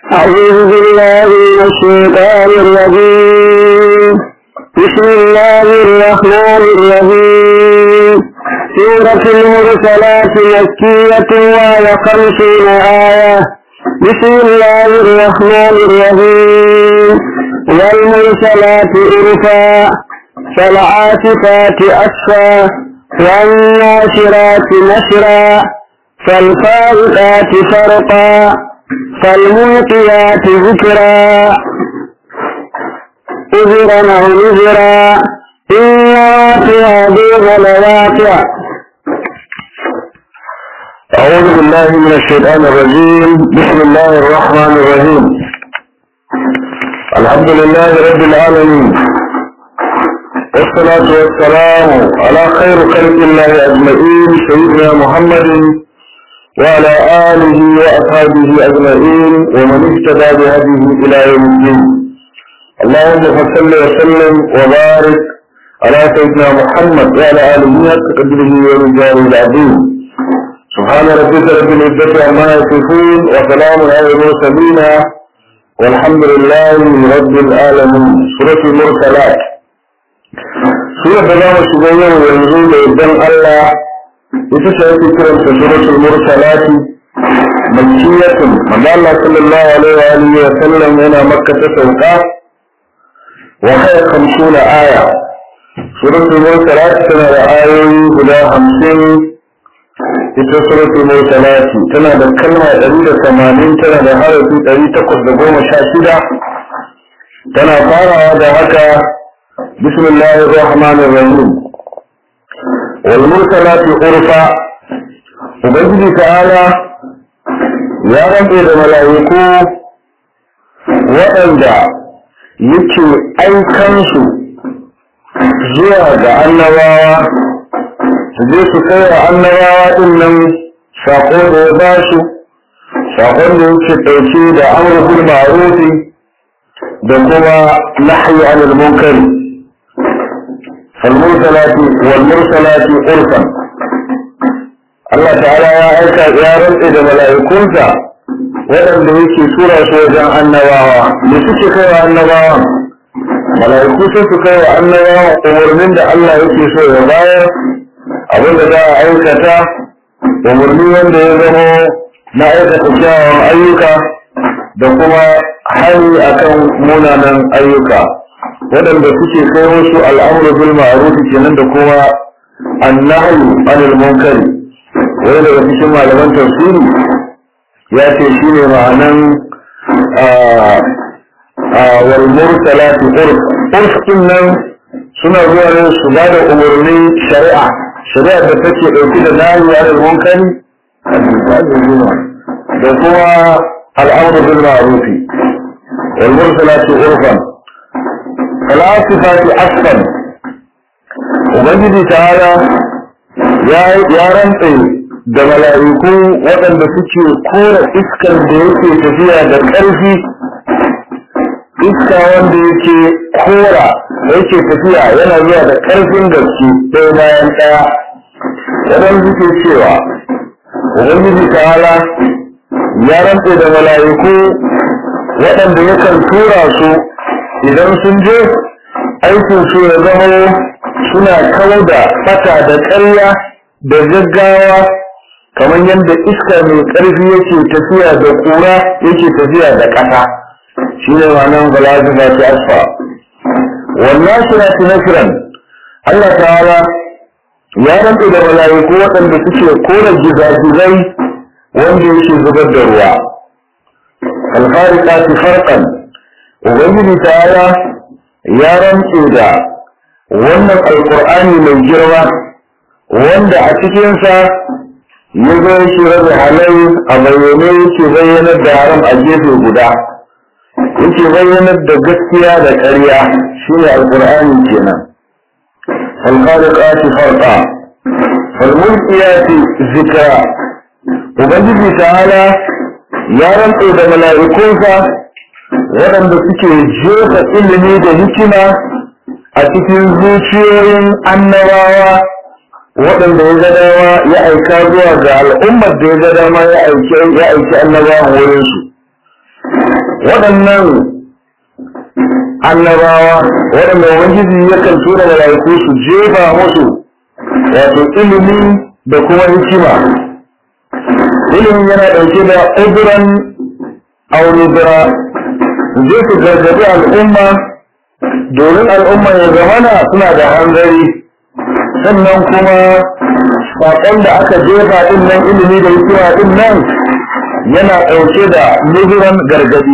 أعوذ بالله من الشيطان الرجيم بسم الله الرحمن الرحيم سورة المرسلات مكية وهي خمسون آية بسم الله الرحمن الرحيم والمرسلات عرفا فالعاصفات أسفا والناشرات نشرا فالفارقات فرقا فالملقيات ذكرا أذرا أو نذرا إنا في هذه لواقع أعوذ بالله من الشيطان الرجيم بسم الله الرحمن الرحيم الحمد لله رب العالمين والصلاة والسلام على خير خلق الله أجمعين سيدنا محمد وعلى آله وأصحابه أجمعين ومن اهتدى بهديه إلى يوم الدين اللهم صل وسلم وبارك على سيدنا محمد وعلى آله حق قدره ومجاره العظيم سبحان ربك رب العزة عما يصفون وسلام على المرسلين والحمد لله رب العالمين سورة المرسلات سورة بلام الشبية وينزل إذن الله يتشعر كرم سورة المرسلات مكية من الله صلى الله عليه وآله وسلم هنا مكة سوقا وهي خمسون آية سورة المرسلات سنة آية بلا خمسين ita suratul mursalati tana da kalma ɗari da tamanin tana da harafi ɗari takwas da goma sha shida tana farawa da haka bismillahir rahmanir rahim wal mursalati urfa ubangiji ta'ala ya rantse da mala'iku waɗanda yake aikansu zuwa ga annabawa su je su kai wa annabawa din nan saƙon da ya ba su saƙon da yake ɗauke da amurkul ma'arufi da kuma nahyi anil munkari falmursalati wal mursalati urfan Allah ta'ala ya aika ya rantse da mala'ikunsa waɗanda yake tura su wajen annabawa me suke kai wa annabawa mala'iku sai su kai wa annabawa umarnin da Allah yake so ya bayar abin da za a aikata umarni wanda ya zama na aikata kyawun ayyuka da kuma hani akan munanan ayyuka waɗanda suke kai wasu al'amuru bil ma'ruf kenan da kuma annahyu anil munkari wani daga cikin malaman tafsiri ya ce shine ma'anan wal mursalati urf urf nan suna zuwa ne su ba da umarnin shari'a shari'ar da take ɗauki da nahiya da munkari da kuma al'amru bil ma'rufi wal mursalati urfan falasifati asfan ubangiji ta'ala ya ya rantse da mala'iku waɗanda suke kora iskar da yake tafiya da ƙarfi iska wanda yake kora yake tafiya yana zuwa da ƙarfin gaske ɗaya bayan ɗaya wadan suke cewa ubangiji ta'ala ya rantse da mala'iku waɗanda yakan tura su idan sun je aikin su ya zama suna kawar da fata da ƙarya da gaggawa kamar yadda iska mai ƙarfi yake tafiya da ƙura yake tafiya da ƙasa shi ne ma'anar balazifa ta asfa wannan shirati nasiran Allah ta'ala ya rantsa da mala'iku waɗanda suke kora gizagizai wanda yake zubar da ruwa alfarika farqan ubangiji ta'ala ya rantsa da wannan alqur'ani mai girma wanda a cikinsa ya zo yake rabe halai a bayyane yake bayyanar da haram a gefe guda yake bayyanar da gaskiya da ƙarya shine alqur'ani kenan alkhaliqati farqa falmulkiyati zikra ubangiji ta'ala ya rantse da mala'ikunsa waɗanda suke jefa ilimi da hikima a cikin zuciyoyin annabawa waɗanda ya ga dama ya aika zuwa ga al'ummar da ya ga dama ya aiki ya aiki annabawan wurin su waɗannan annabawa waɗanda ubangiji yakan tura mala'iku su jefa musu wato ilimi da kuma hikima ilimin yana ɗauke da ƙuduran aurubura zai su gargaɗi al'umma domin al'umma ya zamana suna da hanzari sannan kuma saƙon da aka jefa ɗin nan ilimi da hikima ɗin nan yana ɗauke da nuzuran gargaɗi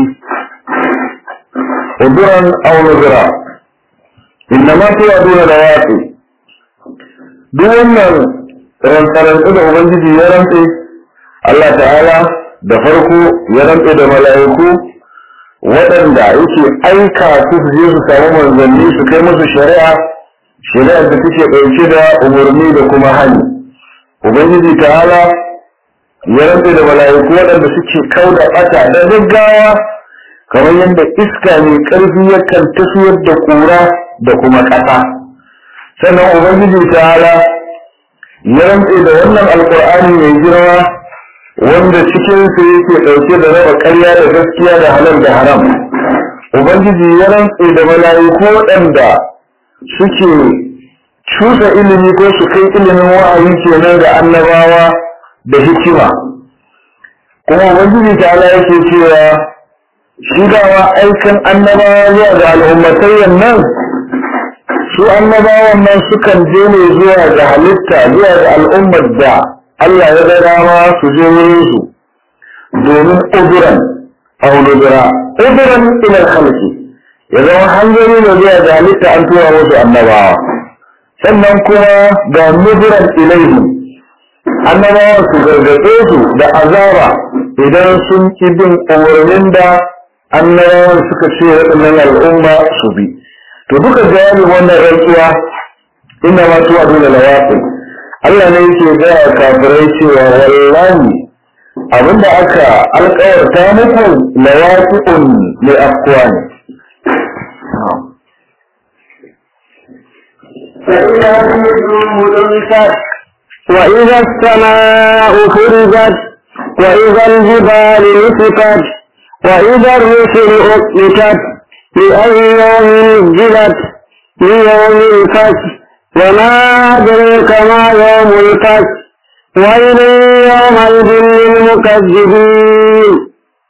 ƙuduran aurubura inna ma tuwa duna da watsi duk wannan rantsarantsu da ubangiji ya rantse Allah ta'ala da farko ya rantse da mala'iku waɗanda yake aika su su je su samu manzanni su kai musu shari'a shari'ar da take ɗauke da umarni da kuma hani ubangiji ta'ala ya rantse da mala'iku waɗanda suke kau da ɓata da gaggawa kamar yadda iska mai ƙarfi yakan tafiyar da ƙura da kuma ƙasa sannan ubangiji ta'ala ya rantse da wannan alƙur'ani mai girma wanda cikinsa yake ɗauke da raba ƙarya da gaskiya da halal da haram ubangiji ya rantse da mala'iku waɗanda suke cusa ilimi ko su kai ilimin wa'ayi kenan ga annabawa da hikima kuma ubangiji ta ala yake cewa shi dawa aikin annabawa zuwa ga al'ummatayyan nan su annabawan nan sukan je ne zuwa ga halitta zuwa ga al'ummar da Allah ya ga dama su je wurin su domin uduran auludura uduran ila khalqi ya zama hanzari ne zuwa ga halitta an tura musu annabawa sannan kuma ga nuduran ilaihim annabawa su gargaɗe su da azaba idan sun ki bin umarnin da annabawan suka ce waɗannan al'umma su bi to duka jawabin wannan rantsuwa inna ma tuwa dole lawaqi Allah ne yake gaya kafirai cewa wallahi abinda aka alkawarta muku lawaqi'un li aqwani فإذا النجوم انكت وإذا السماء فرجت وإذا الجبال نسفت وإذا الرسل أقلتت لأي يوم نزلت ليوم الفصل وما أدريك ما يوم الفصل ويل يومئذ للمكذبين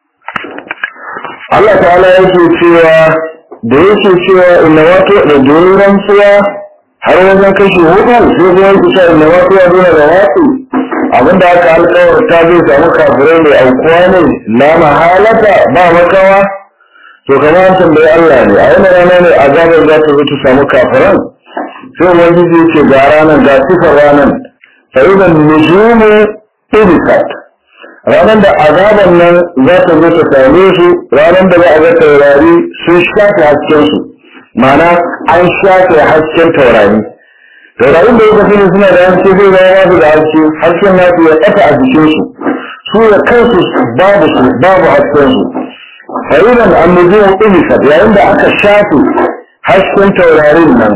Allah ta'ala yake cewa da yake cewa inna wato da domin rantsuwa har wajen kashi hudu sai kuma yake cewa inna wato ya dole da wato abinda aka alkawarta zai samu kafirai mai aukuwa ne la mahalata ba makawa to kamar an tambayi Allah ne a wani rana ne azabar za ta zo ta samu kafiran sai ubangiji yake ga ranar ga sifar ranar fa idan nujumu ibisat ranar da azaban nan za ta zo ta same su ranar da za a ga taurari sun shafe hasken su ma'ana an shafe hasken taurari taurarin da ya tafi suna da haske zai zama babu da haske hasken nasu ya ɓata a jikin su su da kansu babu su babu hasken su fa'idan annujumu ibisat yayin da aka shafe hasken taurarin nan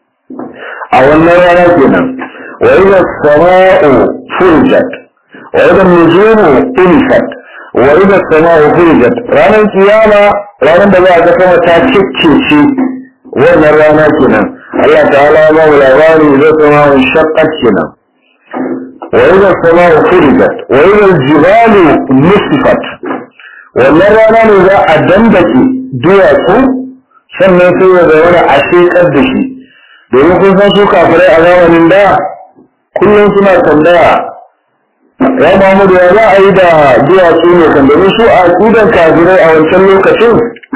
a wannan rana kenan wa idza sama'u furijat wa idza nujumu tumisat wa idza sama'u furijat ranar kiyama ranar da za a ga sama ta ciccece wannan rana kenan Allah ta'ala ya ba mu labari zai sama'u shaqqat kenan wa idza sama'u furijat wa idza jibalu nusifat wannan rana ne za a dandake duwatsu sannan sai ya zama a shekar da shi domin kun san su kafirai a zamanin da kullum suna tambaya ya Muhammadu ya za a yi da duwatsu ne kan domin su a ƙudan kafirai a wancan lokacin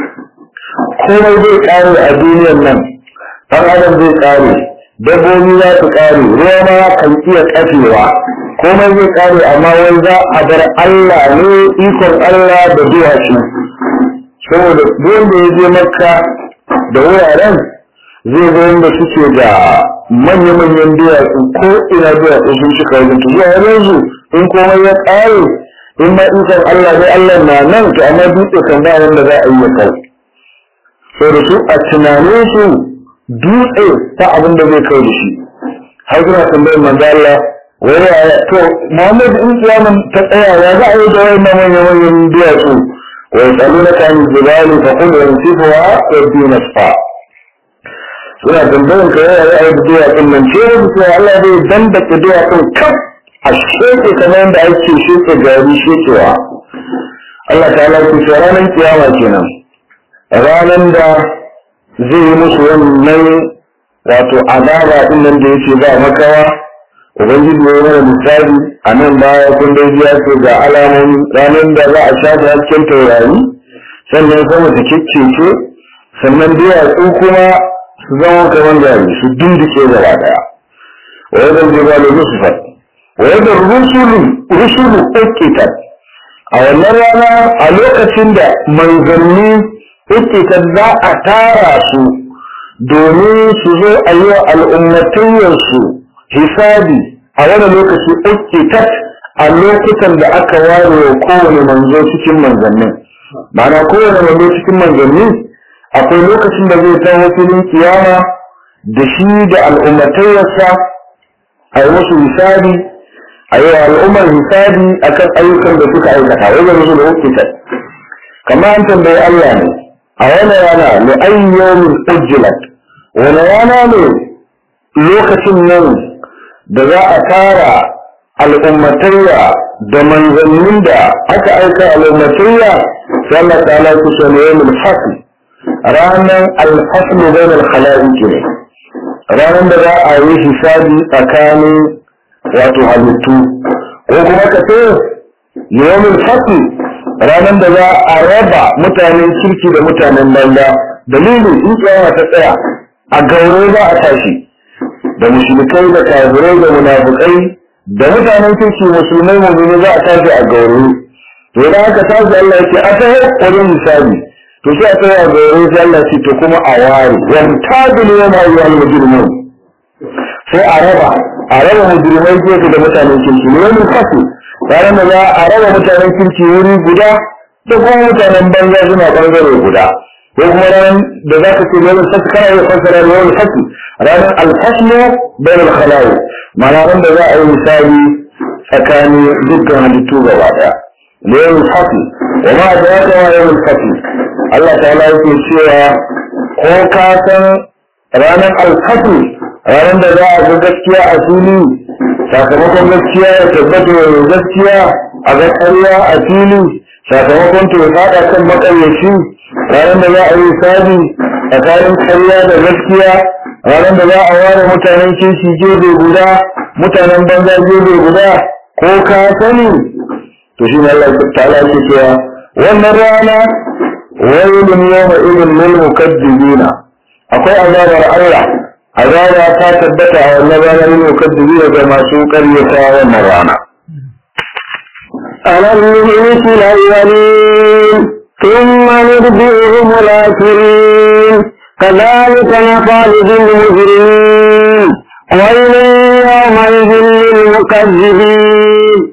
komai zai ƙare a duniyan nan ɗan adam zai ƙare dabbobi za su ƙare ruwa ma kan iya ƙafewa komai zai ƙare amma wai za a bar Allah ne ikon Allah da duwatsu saboda duk da ya je makka da wuraren zai ga wanda suke da manya-manyan duwatsu ko ina duwatsu sun cika wajen to zuwa yanzu in komai ya ƙare in ma ikon Allah ne Allah na nan to amma dutse kan ba wanda za a yi ya kai so da su a tunanin su dutse ta abin da zai kai da shi har suna tambayar manzo Allah wai ya to Muhammad in kiyaman ta tsaya ya za a yi da wayannan manya-manyan duwatsu wa yasalunaka an jibali fa qul yansifuha rabbi nasfa suna tambayan ka yaya ya yi duwa din nan ce da cewa Allah zai dandake duwa din kaf a sheke kamar yadda ake sheke gari shekewa Allah ta ala ku ce ranar kiyama kenan ranar da zai yi musu wannan wato azaba din nan da yake ba makawa ubangiji ya yi mana misali a nan baya kun dai biya ce ga alamomi ranar da za a shafe hasken taurari sannan sama ta kikkece sannan duwatsu kuma su zama kamar gari su dindike gaba daya wa yadda jibalu nusfat wa yadda rusulu rusulu ukitat a wannan rana a lokacin da manzanni ukitat za a tara su domin su zo a yi wa al'ummatayyarsu hisabi a wani lokaci ukitat a lokutan da aka ware wa kowane manzo cikin manzannin ma'ana kowane manzo cikin manzanni akwai lokacin da zai taho filin kiyama da shi da al'ummatayyarsa a yi musu hisabi a yi al'ummar hisabi akan ayyukan da suka aikata wajen musu da hukuta kamar an tambayi Allah ne a wani rana ne ayyomin ujjilat wani rana ne lokacin nan da za a tara al'ummatayya da manzannin da aka aika al'ummatayya sai Allah ta'ala ku sani yawmul fasl ranar alfaslu bainal khalaiqi ne ranar da za a yi hisabi tsakanin wato halittu ko kuma ka ce yawmul fasl ranar da za a raba mutanen kirki da mutanen banza dalilin in kiyama ta tsaya a gaure za a tashi da mushrikai da kafirai da munafukai da mutanen kirki musulmai mu'mini za a tashi a gaure to idan aka tashi Allah yake a ta wajen hisabi to sai a tsaya ga wurin sai Allah ce to kuma a ware yan tabil yana yi al mujrimun sai a raba a raba mujrimai gefe da mutanen kirki ne wani kasu ranar da za a raba mutanen kirki wuri guda da kuma mutanen banza suna bangare guda ko kuma ranar da za ka ce wani kasu kana iya fassara da wani kasu ranar alfaslu bayan alkhalawi ma'ana ran da za a yi misali tsakanin dukkan halittu gaba daya da yawan kasu wa ma da ya kama yawan kasu Allah ta yake cewa ko ka san ranar alfatu ranar da za a ga gaskiya a fili sakamakon gaskiya ya tabbata da gaskiya a ga ƙarya a fili sakamakon to ya faɗa kan maƙaryaci ranar da za a yi sabi tsakanin ƙarya da gaskiya ranar da za a ware mutanen kishi gefe guda mutanen banza gefe guda ko ka sani to shi ne Allah ta yake cewa wannan rana wailun yawma idin lil mukaddibina akwai azabar Allah azaba ta tabbata a wannan ranar lil mukaddibina ga masu karyata wannan rana ألم نهلك الأولين ثم نرجعهم الآخرين كذلك نفعل بالمجرمين ويل يومئذ للمكذبين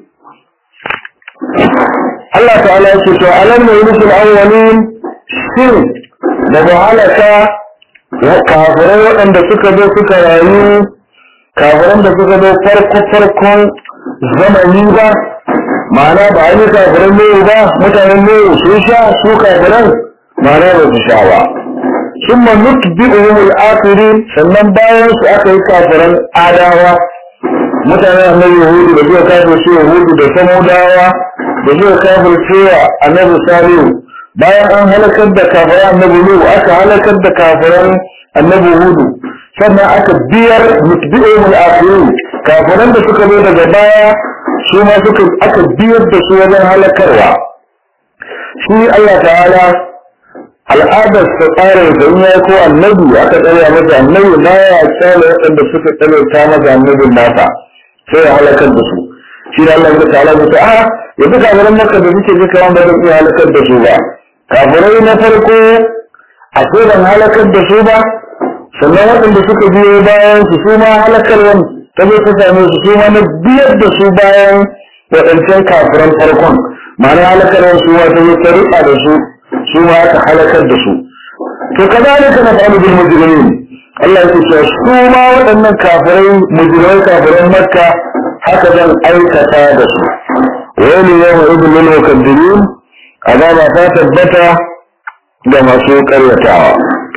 Allah ta'ala yake to alam ne yulkul awwalin shin da ba halaka kafirai waɗanda suka zo suka rayu kafiran da suka zo farko farkon zamani ba ma'ana ba a yi kafiran ne ba mutanen ne sun sha su kafiran ma'ana ba su sha ba sun ma nutbi'uhum al-akhirin sannan bayan su aka yi kafiran adawa mutanen annabi yahudu da suka kafir su yahudu da samudawa da suka kafir cewa annabi salihu bayan an halakar da kafiran annabi nuhu aka halakar da kafiran annabi hudu sannan aka biyar mutbi'uhum al-akhirin kafiran da suka zo daga baya su ma suka aka biyar da su wajen halakarwa shi Allah ta'ala al'adar ta tsarin da ya ko annabi aka tsare masa annabi na ya tsare waɗanda suka tsare ta masa annabin nasa sai ya halakar da su shi da Allah ya ta'ala ya ce a yanzu kafiran maka da suke ji kawan ba zan iya halakar da su ba kafirai na farko a ce ban halakar da su ba sannan waɗanda suka biyo bayan su su ma halakarwan ta zo ta same su su ma na biyar da su bayan waɗancan kafiran farkon ma'ana halakarwan su ma ta zo ta riƙa da su su ma aka halakar da su to kazalika na fa'alu bil mujrimin Allah ya ce su ma waɗannan kafirai mujrimai kafiran makka haka zan aikata da su wani yawma idin lil mukaddimin azaba ta tabbata da masu karyatawa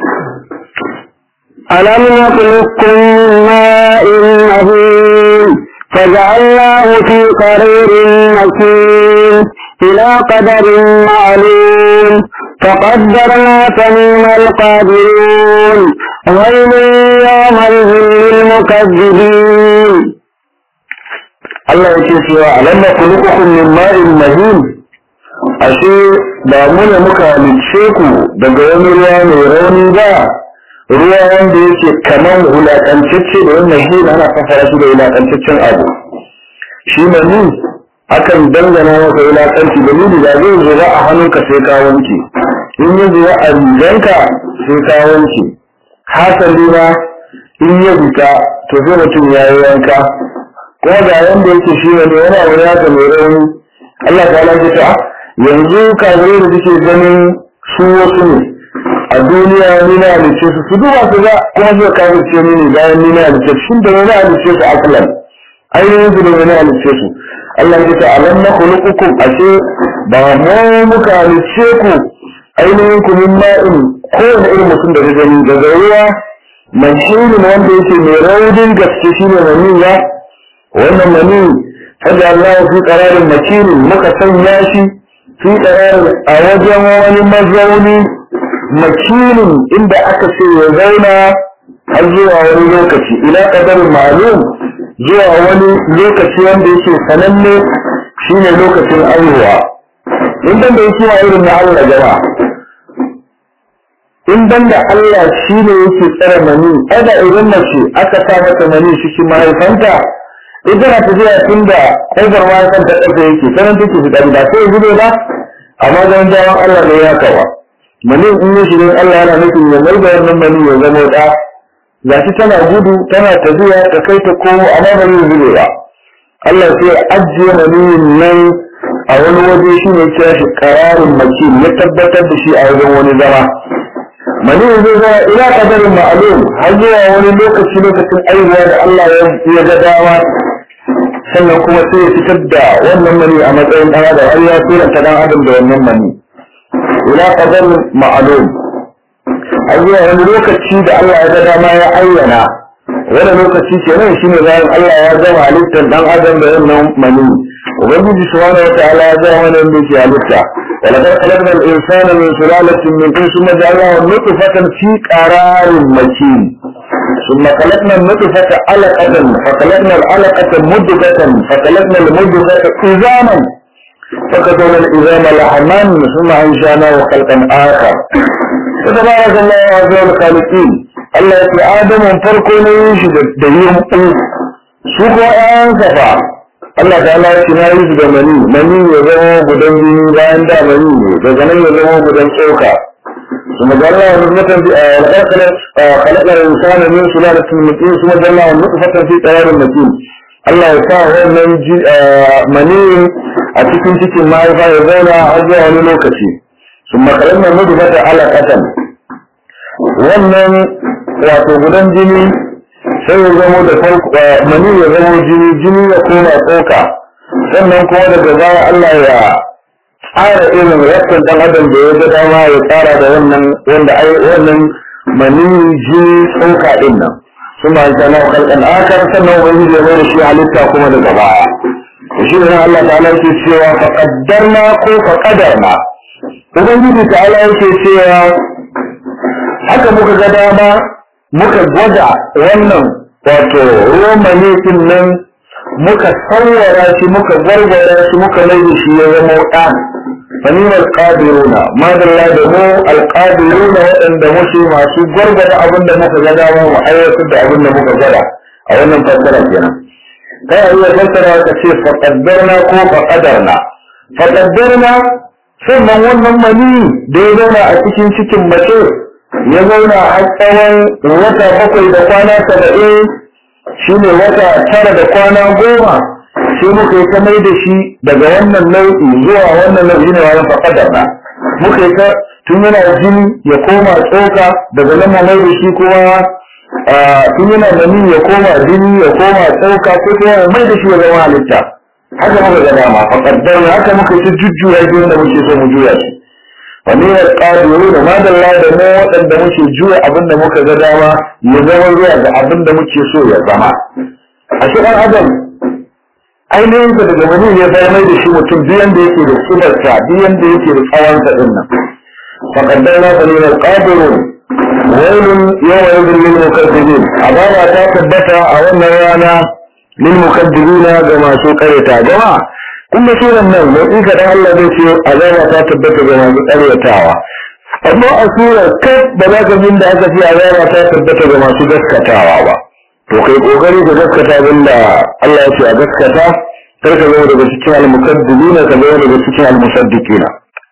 ألم نخلقكم من ماء مهين فجعلناه في قرير مكين إلى قدر معلوم فقدرنا فنعم القادرون ويل يومئذ للمكذبين Allah yake cewa alam nakhluqukum min ma'in mahin ashe ba mu ne muka halicce ku daga wani ruwa mai rauni ba ruwa wanda yake kaman wulaƙantacce da wannan shi ana fassara shi da wulaƙantaccen abu shi ne ni akan dangana masa wulaƙanci da ni da zai zuba a hannunka sai ka wanke in ya zuba a riganka sai ka wanke hasali ma in ya fita to sai mutum ya yi wanka kuma ga yanda yake shi ne wani abu ya ga mai rauni Allah ta ala ta yanzu kafirai da suke ganin su wasu ne a duniya ni na halice su su duba su ga kuma su kafirce ni ne bayan ni na halice su shin da na halice su aklan ainihin su da na halice su Allah ya ta alam na khuluqukum ashe ba mu muka halice ku ainihin ku min ma'in kowane irin mutum da ka gani daga ruwa mai shirin wanda yake mai raunin gaske shine mani ya wannan mani fada Allah fi qararin makinin muka sanya shi fi qararin a wajen wani mazauni makinin inda aka ce ya zauna har zuwa wani lokaci ila qadarin ma'lum zuwa wani lokaci wanda yake sananne shine lokacin aihuwa in dan da yake irin na Allah jama'a in dan da Allah shine yake tsare mani ada idan mace aka sa mata mani cikin mahaifanta ita na tafiya tun da ƙofar ma kan ta ƙarfe yake sanan take fitsari ba sai gudu ba amma don jawon Allah ne ya kawa mani in ya shiga Allah yana nufin ya mai da wannan mani ya zama da ga shi tana gudu tana tafiya ta kai ta komo amma ba zai zube ba Allah sai ajiye maniyin nan a wani waje shi ne kira shi ƙararin maki ya tabbatar da shi a wajen wani zama mani zai zama ila kadarin ma'alum har zuwa wani lokaci lokacin aihuwa da Allah ya ga dama sannan kuma sai ya fitar da wannan mani a matsayin ɗan adam har ya suranta ɗan adam da wannan mani ila qadar ma'lum har zuwa wani lokaci da Allah ya ga dama ya ayyana wani lokaci kenan shine bayan Allah ya gama halittar ɗan adam da wannan mani ubangiji subhanahu wataala ya gama wannan da yake halitta ولقد خلقنا الإنسان من سلالة من طين ثم جعلناه نطفة في قرار مكين ثم خلقنا النطفة علقة فخلقنا العلقة مدغة فخلقنا المدغة عظاما فكتبنا العظام لحما ثم أنشأناه خلقا آخر فتبارك الله عز الخالقين الله يقول آدم فرقه يشد ديهم سوق أنصفا Allah ta ala shi na yi da mani mani ya zama gudan jini bayan da mani ne daga nan ya zama gudan tsoka ثم جعل الله نطفة في خلق الإنسان من سلالة من طين ثم جعل الله نطفة في قرار مكين Allah ya sa wannan mani a cikin cikin mahaifa ya zauna har zuwa wani lokaci sun makarar nan mutu fata alaƙatan wannan wato gudan jini sai ya zamo da mani ya zamo jini jini ya koma tsoka sannan kuma daga baya Allah ya tsara irin rassan dan adam da ya ga dama ya tsara da wannan wanda ai wannan mani jini tsoka din nan ثم أنزلنا خلقا آخر سنة وإذ يمين الشيء halitta kuma daga baya shi ne Allah ta'ala yake cewa faqaddarna ko faqadarna ubangiji ta'ala yake cewa haka muka ga dama muka gwada wannan wato ruwan manitin nan muka sauwara shi muka gargara shi muka mai da shi ya zama ɗa fanima alƙadiruna madalla da mu alƙadiruna waɗanda muke masu gwargwada abin da muka ga dama mu aiwatar da abin da muka gwada a wannan fassara kenan ta iya fassara ka ce faƙaddarna ko faƙadarna faƙaddarna sannan wannan mani da ya zauna a cikin cikin mace ya zauna a tsawon wata bakwai da kwana saba'in shi ne wata tara da kwana goma sai muka yi ta mai da shi daga wannan nau'i zuwa wannan nau'i ne wani faƙadar na muka yi ta tun yana jini ya koma tsoka daga nan mai da shi kuma tun yana mani ya koma jini ya koma tsoka ko kuma mai da shi ya zama halitta haka muka ga dama fa qaddara haka muka ci jujjuya shi da muke so mu juya shi wa ne qadiru da madalla da mu waɗanda muke juya abin da muka ga dama ya zama zuwa ga abin da muke so ya zama a shi ɗan adam ainihin sa daga wani ya bayar mai da shi mutum biyan da yake da sifarsa biyan da yake da tsawon sa din nan fa qaddara fa ne qadirun wailun yawa yadin lil mukazzibin azaba ta tabbata a wannan rana lil mukazzibina ga masu kareta jama'a kun ga suran nan mai ika dan Allah zai ce azaba ta tabbata ga masu karyatawa amma a surar kai ba za ka jin da aka ce azaba ta tabbata ga masu gaskatawa ba to kai kokari ka gaskata abinda Allah ya ce a gaskata kar ka zama daga cikin al-mukazzibina ka zama daga cikin al-musaddiqina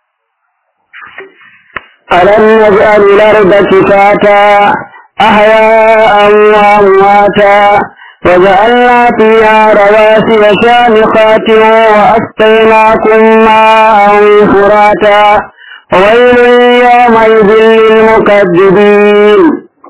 ألم نجعل الأرض كفاتا أحياء وأمواتا وجعلنا فيها رواسي شامخات وأسقيناكم ماء فراتا ويل يومئذ للمكذبين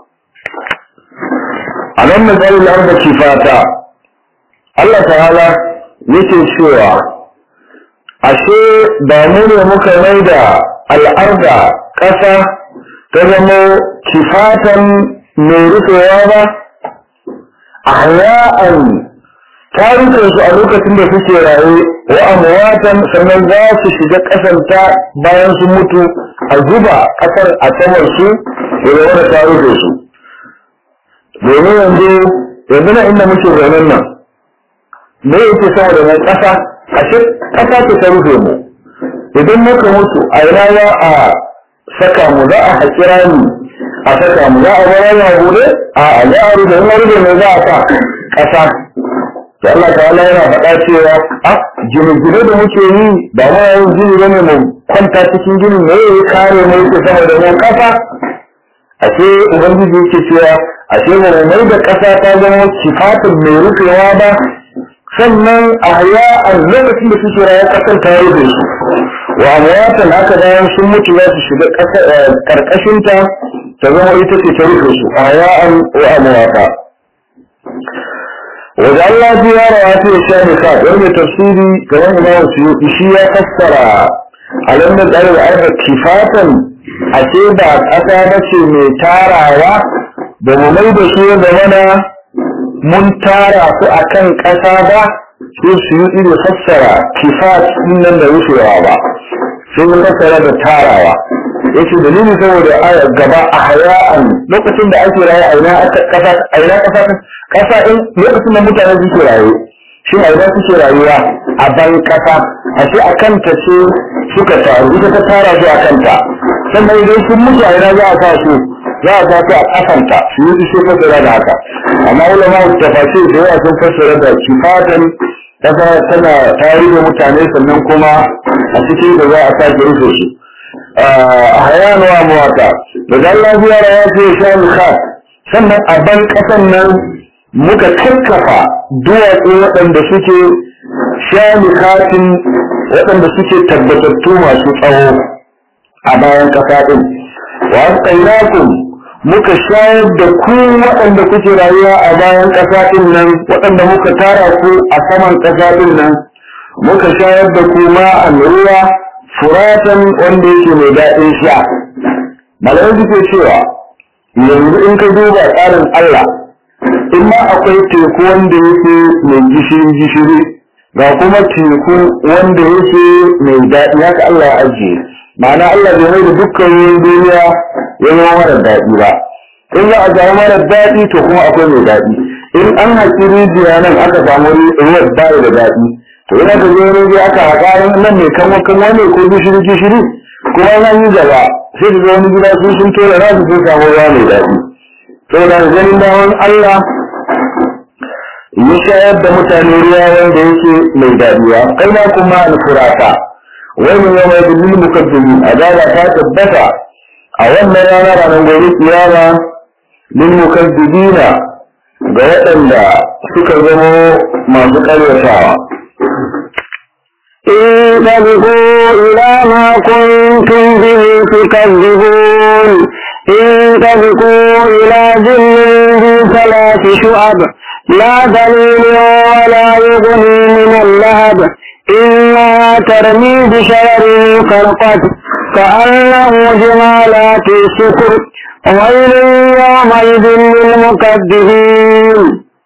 ألم نجعل الأرض كفاتا Allah ta'ala yake cewa ashe ba mu ne muka mai da al'arda ƙasa ta zama kifatan mai rufewa ba a haya'an ta rufe su a lokacin da suke raye wa amwatan sannan za su shiga ƙasar ta bayan su mutu a zuba ƙasar a saman su da zama ta rufe su domin yanzu yanzu na inda muke zaunen nan me yake sama da mai ƙasa ashe ƙasa ce ta rufe mu idan muka mutu a ina za a saka mu za a haƙi rami a saka mu za a bar yana bude a a za a rufe in rufe ne za a sa ƙasa da Allah ta Allah yana faɗa cewa a gine-gine da muke yi ba ma yin gini bane mu kwanta cikin gini ne ya kare mu yake sama da mu ƙasa ashe ubangiji yake cewa ashe ba mu mai da ƙasa ta zama sifatin mai rufewa ba sannan a haya a lokacin da suke rayuwar ƙasar ta rufe su wa amwatan haka bayan sun mutu za su shiga karkashin ta ta zama ita ce ta rufe su a ya'an wa amwata wajen Allah ji ya rawa ta sha ne sa wani tafsiri kamar imam su shi ya fassara a lamar tsarin arha kifatan ashe ba ƙasa ba ce mai tarawa da mu mai da su da mana mun tara su a kan ƙasa ba su su yi ido fassara kifat nan da rufewa ba sun yi fassara da tarawa ya ce dalili saboda aya gaba a haya'an lokacin da ake raye a ina ƙasa a ina ƙasa ƙasa in lokacin da mutane suke raye shi a ina suke rayuwa a ban ƙasa a ce a kanta ce suka taru ita ta tara su a kanta sannan idan sun mutu a ina za a sa su za a tafi a kasanta su yi su fassara da haka amma ulama tafasir da yawa sun fassara da kifatan kasa tana tarihi mutane sannan kuma a cikin da za a sake rufe su a hayanu wa muwata da dan lafiya da ya ce sha mikha sannan a ban kasan nan muka kakkafa duwatsu waɗanda suke sha mikhatin waɗanda suke tabbatattu masu tsawo a bayan kasa ɗin wa asqaynakum muka shayar da ku waɗanda kuke rayuwa a bayan ƙasa ɗin nan waɗanda muka tara ku a saman ƙasa ɗin nan muka shayar da ku ma'an ruwa furatan wanda yake mai daɗin sha malamai suke cewa yanzu in ka duba tsarin Allah in ma akwai teku wanda yake mai gishiri gishiri ga kuma teku wanda yake mai daɗi haka Allah ya ajiye ma'ana Allah bai mai da dukkan ruwan duniya ya zama mara daɗi ba in za a samu mara daɗi to kuma akwai mai daɗi in an haƙi rijiya nan aka samu ruwan bayi da daɗi to ina ka zo rijiya aka haƙa nan mai kanwa kanwa ne ko gishiri gishiri kuma nan yi gaba sai da wani gida su sun tora nasu sun samu ruwa mai daɗi to da ganin daman Allah ya shayar da mutane ruwa wanda yake mai daɗi kai na kuma alfurata wani yawma yadullu mukaddimin azaba ta tabbata a wannan rana ranar gobe kiyama lil mukaddibina ga waɗanda suka zama masu ƙaryatawa انطلقوا إلى ما كنتم به تكذبون انطلقوا إلى ظل ذي ثلاث شعب لا دليل ولا يغني من اللهب إنها ترمي بشرر كالقد كأنه جمالات الشكر ويل يومئذ للمكذبين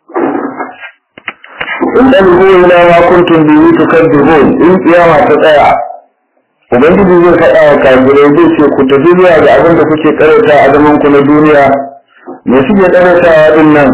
in ɗalibu ila ma kuntum bihi tukadzibun in kiyama ta tsaya ubangiji zai faɗa wa kafirai zai ce ku tafi zuwa ga abin da kuke karanta a zaman ku na duniya me suke karantawa din nan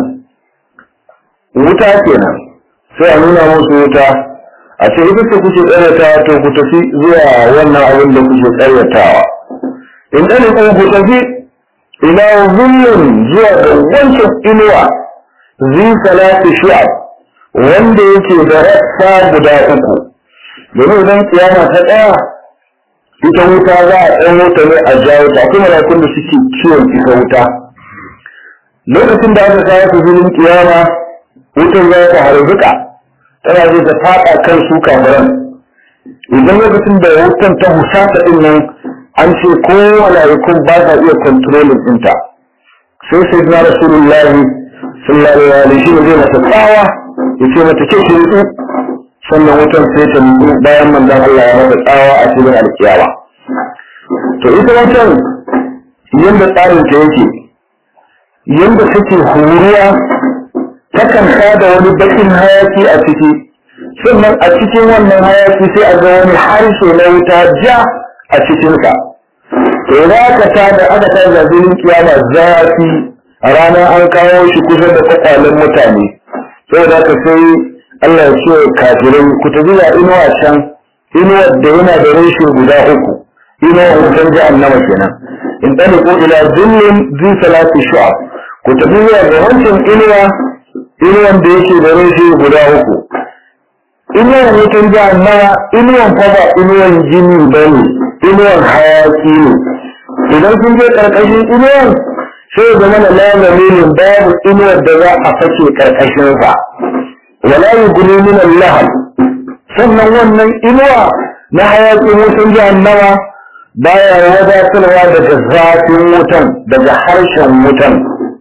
wuta kenan sai a nuna musu wuta a ce ita ce kuke karantawa to ku tafi zuwa wannan abin da kuke karantawa in ɗalibu ku tafi ila zullun zuwa ga wancan inuwa zi salati shu'ab wanda yake da rassa guda uku domin idan kiyama ta ɗaya ita wuta za a ɗan wuta ne a jawo ta kuma rakun da suke ciwon ita wuta lokacin da aka kawo su filin kiyama wutar za ta harzuka tana zai ta faɗa kan su kafiran idan lokacin da wutan ta husata ɗin nan an ce ko mala'ikun ba sa iya kontrolin ɗinta sai sai na rasulullahi sallallahu alaihi wa sallam zai masa tsawa ya ce mata ke ki nutsu sannan wutan sai ta nutsu bayan manzon Allah ya mata tsawa a cikin alkiyawa to ita wutan yadda tsarin ta yake yadda take huruwa takan da wani bakin hayaki a ciki sannan a cikin wannan hayaki sai a ga wani harshe na wuta ja a cikinsa to za ka tada aka tada zabilin kiyama zafi a ranar an kawo shi kusa da kwakwalen mutane saboda haka sai Allah ya ce kafirai ku tafi da inuwa can inuwa da yana da reshe guda uku inuwa wutar jahannama kenan in ɗani ko ila zillin zi salati shu'ab ku tafi zuwa ga wancan inuwa inuwan da yake da reshe guda uku inuwan wutar jahannama inuwan fa ba inuwan jini ba ne inuwan hayaki ne idan sun je ƙarƙashin inuwan sai ya zama na lamarin babu inuwar da za a fake ƙarƙashinsa wala yuguni min Allah sannan wannan inuwa na hayakin wutan jahannama baya wadatarwa daga zafin wutan daga harshen wutan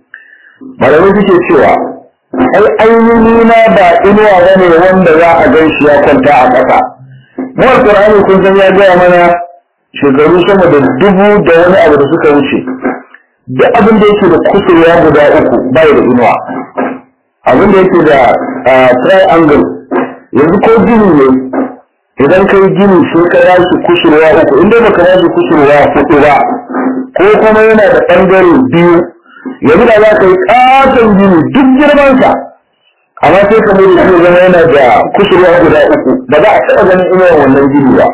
malamai suke cewa ai ainihi na ba inuwa bane wanda za a gan shi ya kwanta a ƙasa mu alqur'ani kun san ya gaya mana shekaru sama da dubu da wani abu da suka wuce duk abin da yake da kusurwa guda uku bai da inuwa abin da yake da triangle yanzu ko gini ne idan kai gini sai ka ba shi kusurwa uku inda baka ba shi kusurwa hudu ba ko kuma yana da ɓangare biyu yanzu da za ka yi ƙaton gini duk girmansa amma sai ka mai da zama yana da kusurwa guda uku ba za a taɓa ganin inuwar wannan gini ba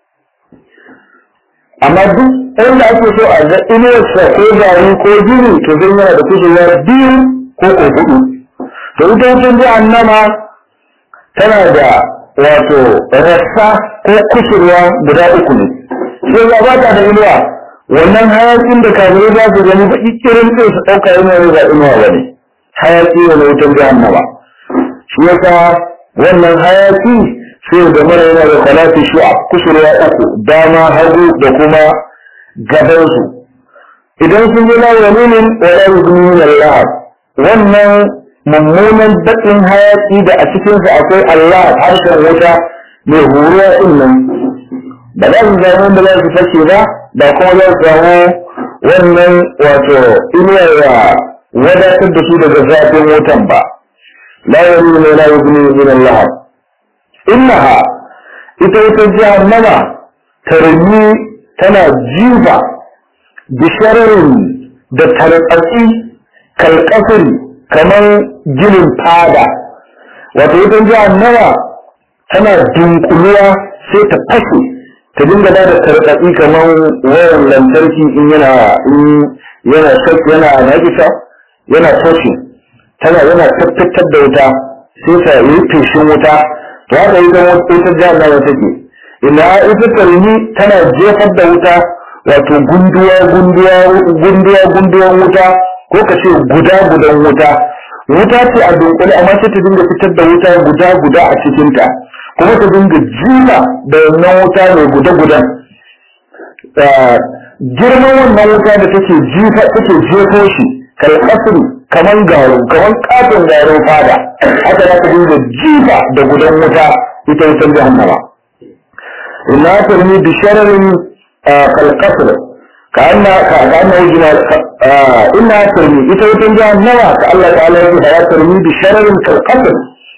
amma duk inda ake so a ga inuwarsa ko zane ko gini to zai yana da kusurwa biyu ko ko hudu to ita wucin jahannama tana da wato rassa ko kusurwa guda uku ne sai za ba ta da inuwa wannan hayakin da kafirai za su gani ba ikirin sai su ɗauka inuwa ne ba inuwa ba ne hayaki ne na wutar jahannama shi yasa wannan hayaki sai da mara yana da salati shi a kusurwa uku dama hagu da kuma gabansu idan sun yi lawa nunin wala yuzmin Allah wannan mummunan baƙin hayaki da a cikinsa akwai Allah harshen wuta mai huruwa din nan ba za su zama wanda za su fashe ba ba kuma za su samu wannan wato inuwar da wadatar da su daga zafin wutan ba la yuri ne la yuri min Allah innaha ita wutar jahannama tarmi tana jifa bishararin da tarƙaƙi kalƙasiri kamar ginin fada wato ita jahannama tana dunkuluwa sai ta fashe ta dinga ba da tarƙaƙi kamar wayan lantarki in yana in yana shak yana nakisa yana fashe tana yana tattattar da wuta sai ta yi feshin wuta to haka ita ita jahannama take ina ita tarmi tana jefar da wuta wato gunduwa gunduwa gunduwa gunduwan wuta ko ka ce guda gudan wuta wuta ce a dunkule amma sai ta dinga fitar da wuta guda guda a cikinta kuma ta dinga jima da wannan wuta mai guda gudan girman wannan wuta da take jifa take jefo shi kal qasri kaman garo kaman katon garo fada haka za ka dinga jifa da gudan wuta ita wutar jahannama inna tarmi bi shararin kal qasr كأن كأنه جمال إنها ترمي إذا وتنجا نوى كالله تعالى يقول ترمي بشرر كالقتل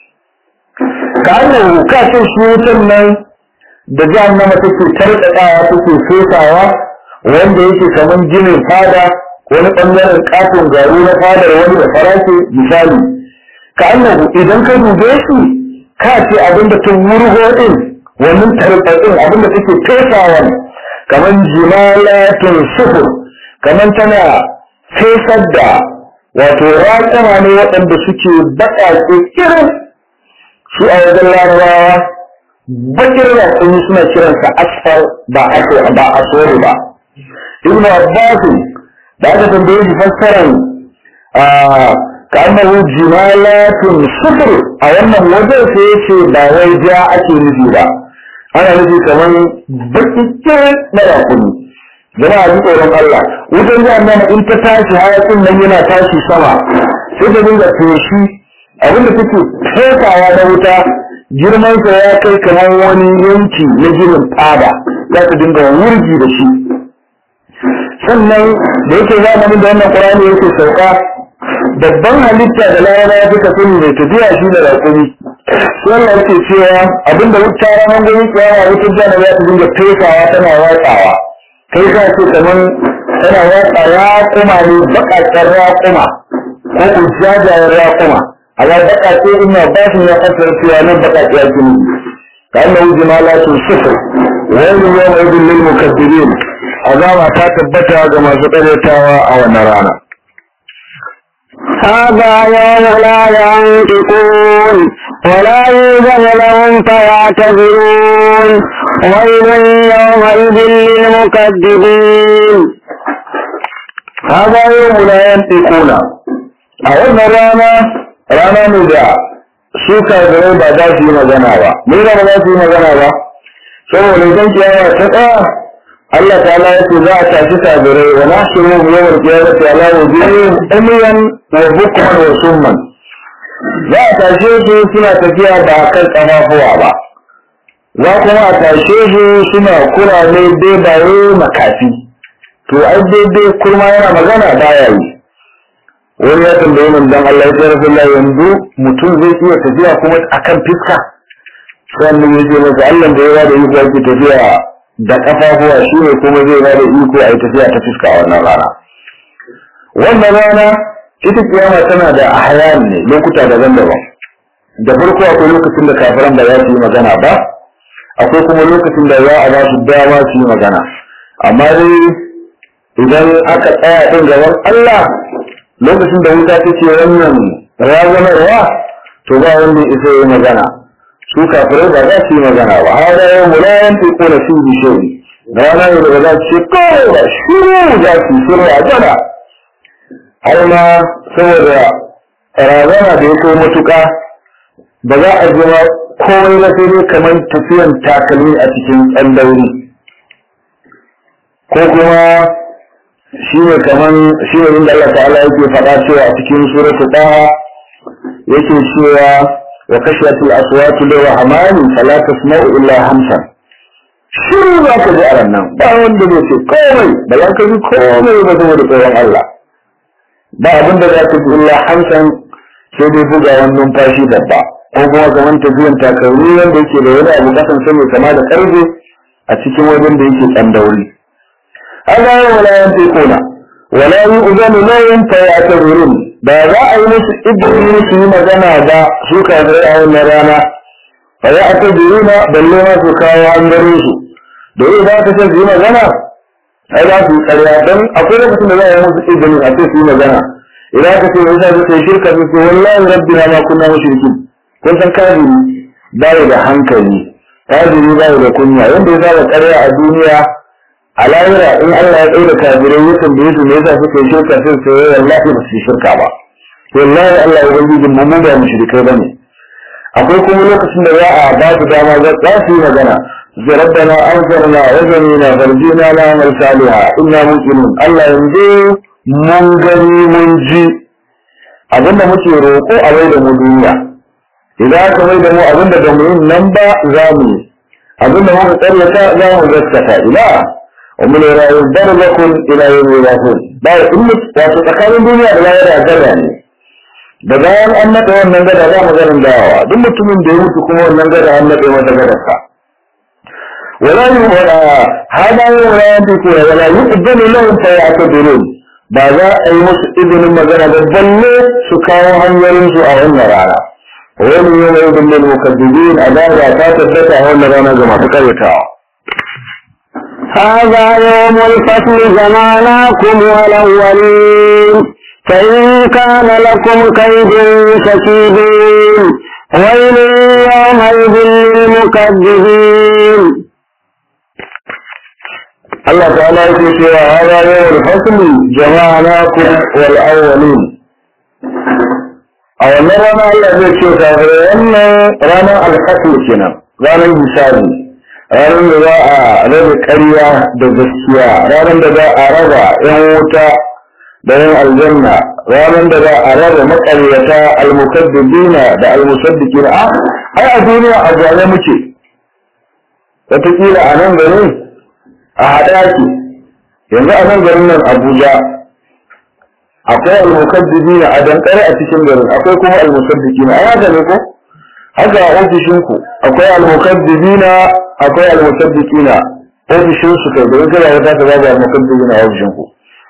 كأنه كاتل شيوتا من da jahannama take tarkaɗawa take fesawa wanda yake kaman ginin fada wani ɓangaren katon garu na fadar wani da farashi misali ka annahu idan ka dube shi ka ce abinda ta wurgo din wannan tarkaɗin abinda take fesawa kamar jimalatun sufur kamar tana fesar da wato raƙama ne waɗanda suke baƙaƙe irin su a wajen larabawa bakin raƙumi suna kiransa asfar ba ba asori ba ibnu abbas da aka tambaye shi fassaran ka annahu jimalatun sufur a wannan wajen sai yace ba wai ja ake nufi ba ana nufi kamar bakikke na rakuni jama'a ji tsoron Allah wutar jami'an in ta tashi hayakin nan yana tashi sama sai ta dinga feshi abinda take fesawa na wuta girmansa ya kai kamar wani yanki na ginin fada za ta dinga wurgi da shi sannan da yake zamanin da wannan ƙurani yake sauka babban halitta da larabawa suka sani mai tafiya shi da rakuni wannan yake cewa abinda wuta ranar gani kiyama wutar jana za ta dinga fesawa tana watsawa kai ka ce kamar tana watsa raƙuma ne baƙaƙen raƙuma ko kujajayen raƙuma amma baƙaƙe ina ba su ya fasar cewa nan baƙaƙe ake ne ka anna wuji ma la su sufu wani yawma idin lil mukaddirin azama ta tabbata ga masu ƙaryatawa a wannan rana هذا يوم لا ينطقون ولا يوجد لهم فيعتذرون ويل يومئذ للمكذبين هذا يوم لا ينطقون a wannan rana rana ne da su kafirai ba za su yi magana ba me ba za su yi magana ba saboda idan kiyama ta tsaya Allah ta'ala ya ce za a tashi kafirai wa nahshuru yawmal qiyamati ala wujuhihim umyan wa bukman wa summan za a tashe su suna tafiya ba kan kafafuwa ba za kuma a tashe su suna kurame bebaye makafi to ai daidai kurma yana magana baya yi wani ya tambaye min dan Allah ya ce Rasulullah yanzu mutum zai iya tafiya kuma akan fiska sannan ya ce masa Allah da yawa da iko yake tafiya da kafafuwa shi ne kuma zai ba da iko a yi tafiya ta fiska a wannan rana wannan rana ita kiyama tana da ahyan ne lokuta daban-daban da farko akwai lokacin da kafiran ba za su yi magana ba akwai kuma lokacin da za a ba su dama su yi magana amma dai idan aka tsaya din gaban Allah lokacin da wuta ta ce wannan razanarwa to ba wanda ya isa yi magana su kafirai ba za su yi magana ba har da yau mulayan ta kona su bi shi rana ne da za su ce kawai ba shiru za su shiru a gana har ma saboda razana da ya kai matuka ba za a jima komai na sai dai kamar tafiyan takalmi a cikin tsandauri ko kuma shi ne kaman shi ne inda Allah ta'ala yake faɗa cewa a cikin suratul Taha yake cewa wa kashiyatul aswatu lirrahmani fala tasma'u illa hamsan shiru za ka ji a nan ba wanda zai ce komai ba za ka ji komai ba saboda tsoron Allah ba abin da za ka ji illa hamsan sai dai bugawan numfashi babba ko kuma kamar tafiyan takalmi wanda yake da wani abu kasan sani kama da karfe a cikin wajen da yake tsandauri ألا ولا ينطقون ولا يؤذن لهم فيعتذرون ba za a yi musu izini su yi magana ba su kafirai a wannan rana fa ya aka jiruna balle ma su kawo an gare su da yi za ka ce su yi magana ai za su yi karya don akwai lokacin da za a yi musu izini a ce su yi magana idan ka ce yasa su kai shirka su ce wallahi rabbina ma kunna mushrikin kun san kafiri ba da hankali kafiri ba da kunya wanda ya saba karya a duniya a lahira in Allah ya tsaye da kafirai ya tambaye su me yasa suka yi shirka sai su yi wallahi ba su yi shirka ba wallahi Allah ya ubangiji mu mu ba mushrikai bane akwai kuma lokacin da za a ba su dama za su yi magana da rabbana anzarna wa zanina farjina la amal saliha inna muqinun Allah yanzu mun gani mun ji abinda muke roƙo a mai da mu duniya idan aka mai da mu abinda da mu yin nan ba za mu yi abinda muka karyata za mu gaskata ila wa mun rayu barzakun ila yawmi yahud ba in wato tsakanin duniya da lahira gada ne da bayan an naɗa wannan gada za mu ganin dawowa duk mutumin da ya mutu kuma wannan gada an naɗe masa gadarsa ولا هذا ولا ينطقون ولا يؤذن لهم فيعتذرون ba za a yi musu izinin magana da balle su kawo hanyoyin su a wannan rana wani yi mai ibn lil mukaddibin azaba ta tabbata a wannan rana ga masu karyatawa هذا يوم الفصل جمعناكم والأولين فإن كان لكم كيد فكيدون ويل يومئذ للمكذبين Allah ta'ala yake cewa hada yawmul fasli jama'nakum wal awwalin a wannan rana Allah zai ce kafirai wannan ranar alfasl kenan ranar hisabi ranar da za a raba ƙarya da gaskiya ranar da za a raba yan wuta da yan aljanna ranar da za a raba maƙaryata almukaddibina da almusaddiqina a ai a duniya a gane muke wataƙila a nan garin a haɗa ke yanzu a nan garin nan abuja akwai almukaddibi na a dankare a cikin garin akwai kuma almusaddiki na ai haka ne ko haka a ofishin ku akwai almukaddibi na akwai almusaddiki na ofishin su kai da kada ya ta babu almukaddibi na ofishin ku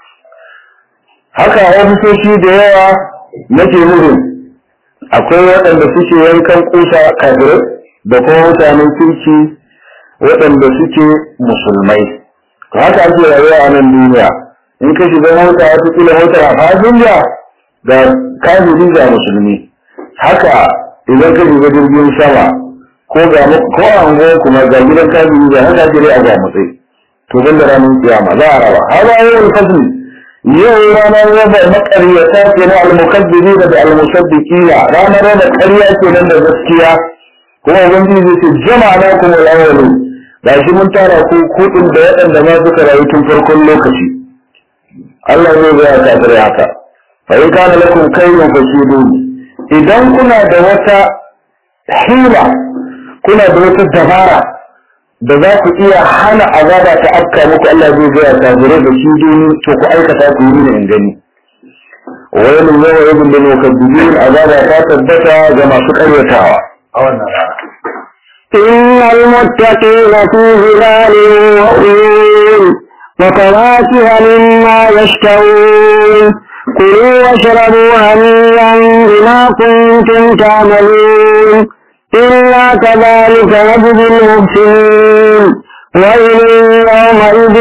haka a ofisoshi da yawa nake nufin akwai waɗanda suke yankan kusa kafirai da kuma mutanen kirki waɗanda suke musulmai haka ake rayuwa a nan duniya in ka shiga mota wata kila motar a fasinja ga kafiri ga musulmi haka idan ka shiga jirgin sama ko ga ko a unguwar kuma ga gidan kafiri ga haka ake a ga matsayi to ban da ranar kiyama za a raba hada yawan fasli yau ranar raba makaryata ke na almukaddibi da almusaddiqina ranar raba ƙarya ke nan da gaskiya kuma ubangiji zai ce jama'a na kuma al'awalin ga shi mun tara ku kudin da waɗanda ma suka rayu tun farkon lokaci Allah zai ga kafirai haka fa in kana lakum kayyun fakidun idan kuna da wata hila kuna da wata dabara da za ku iya hana azaba ta afka muku Allah zai ga kafirai da shi duni to ku aikata ku yi in gani wani yawa ibn lil mukaddibin azaba ta tabbata ga masu karyatawa a wannan rana إن المتقين في ظلال وعيون وفواكه مما يشتهون كلوا واشربوا هنيئا بما كنتم تعملون إنا كذلك نجزي المحسنين ويل يومئذ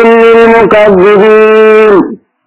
للمكذبين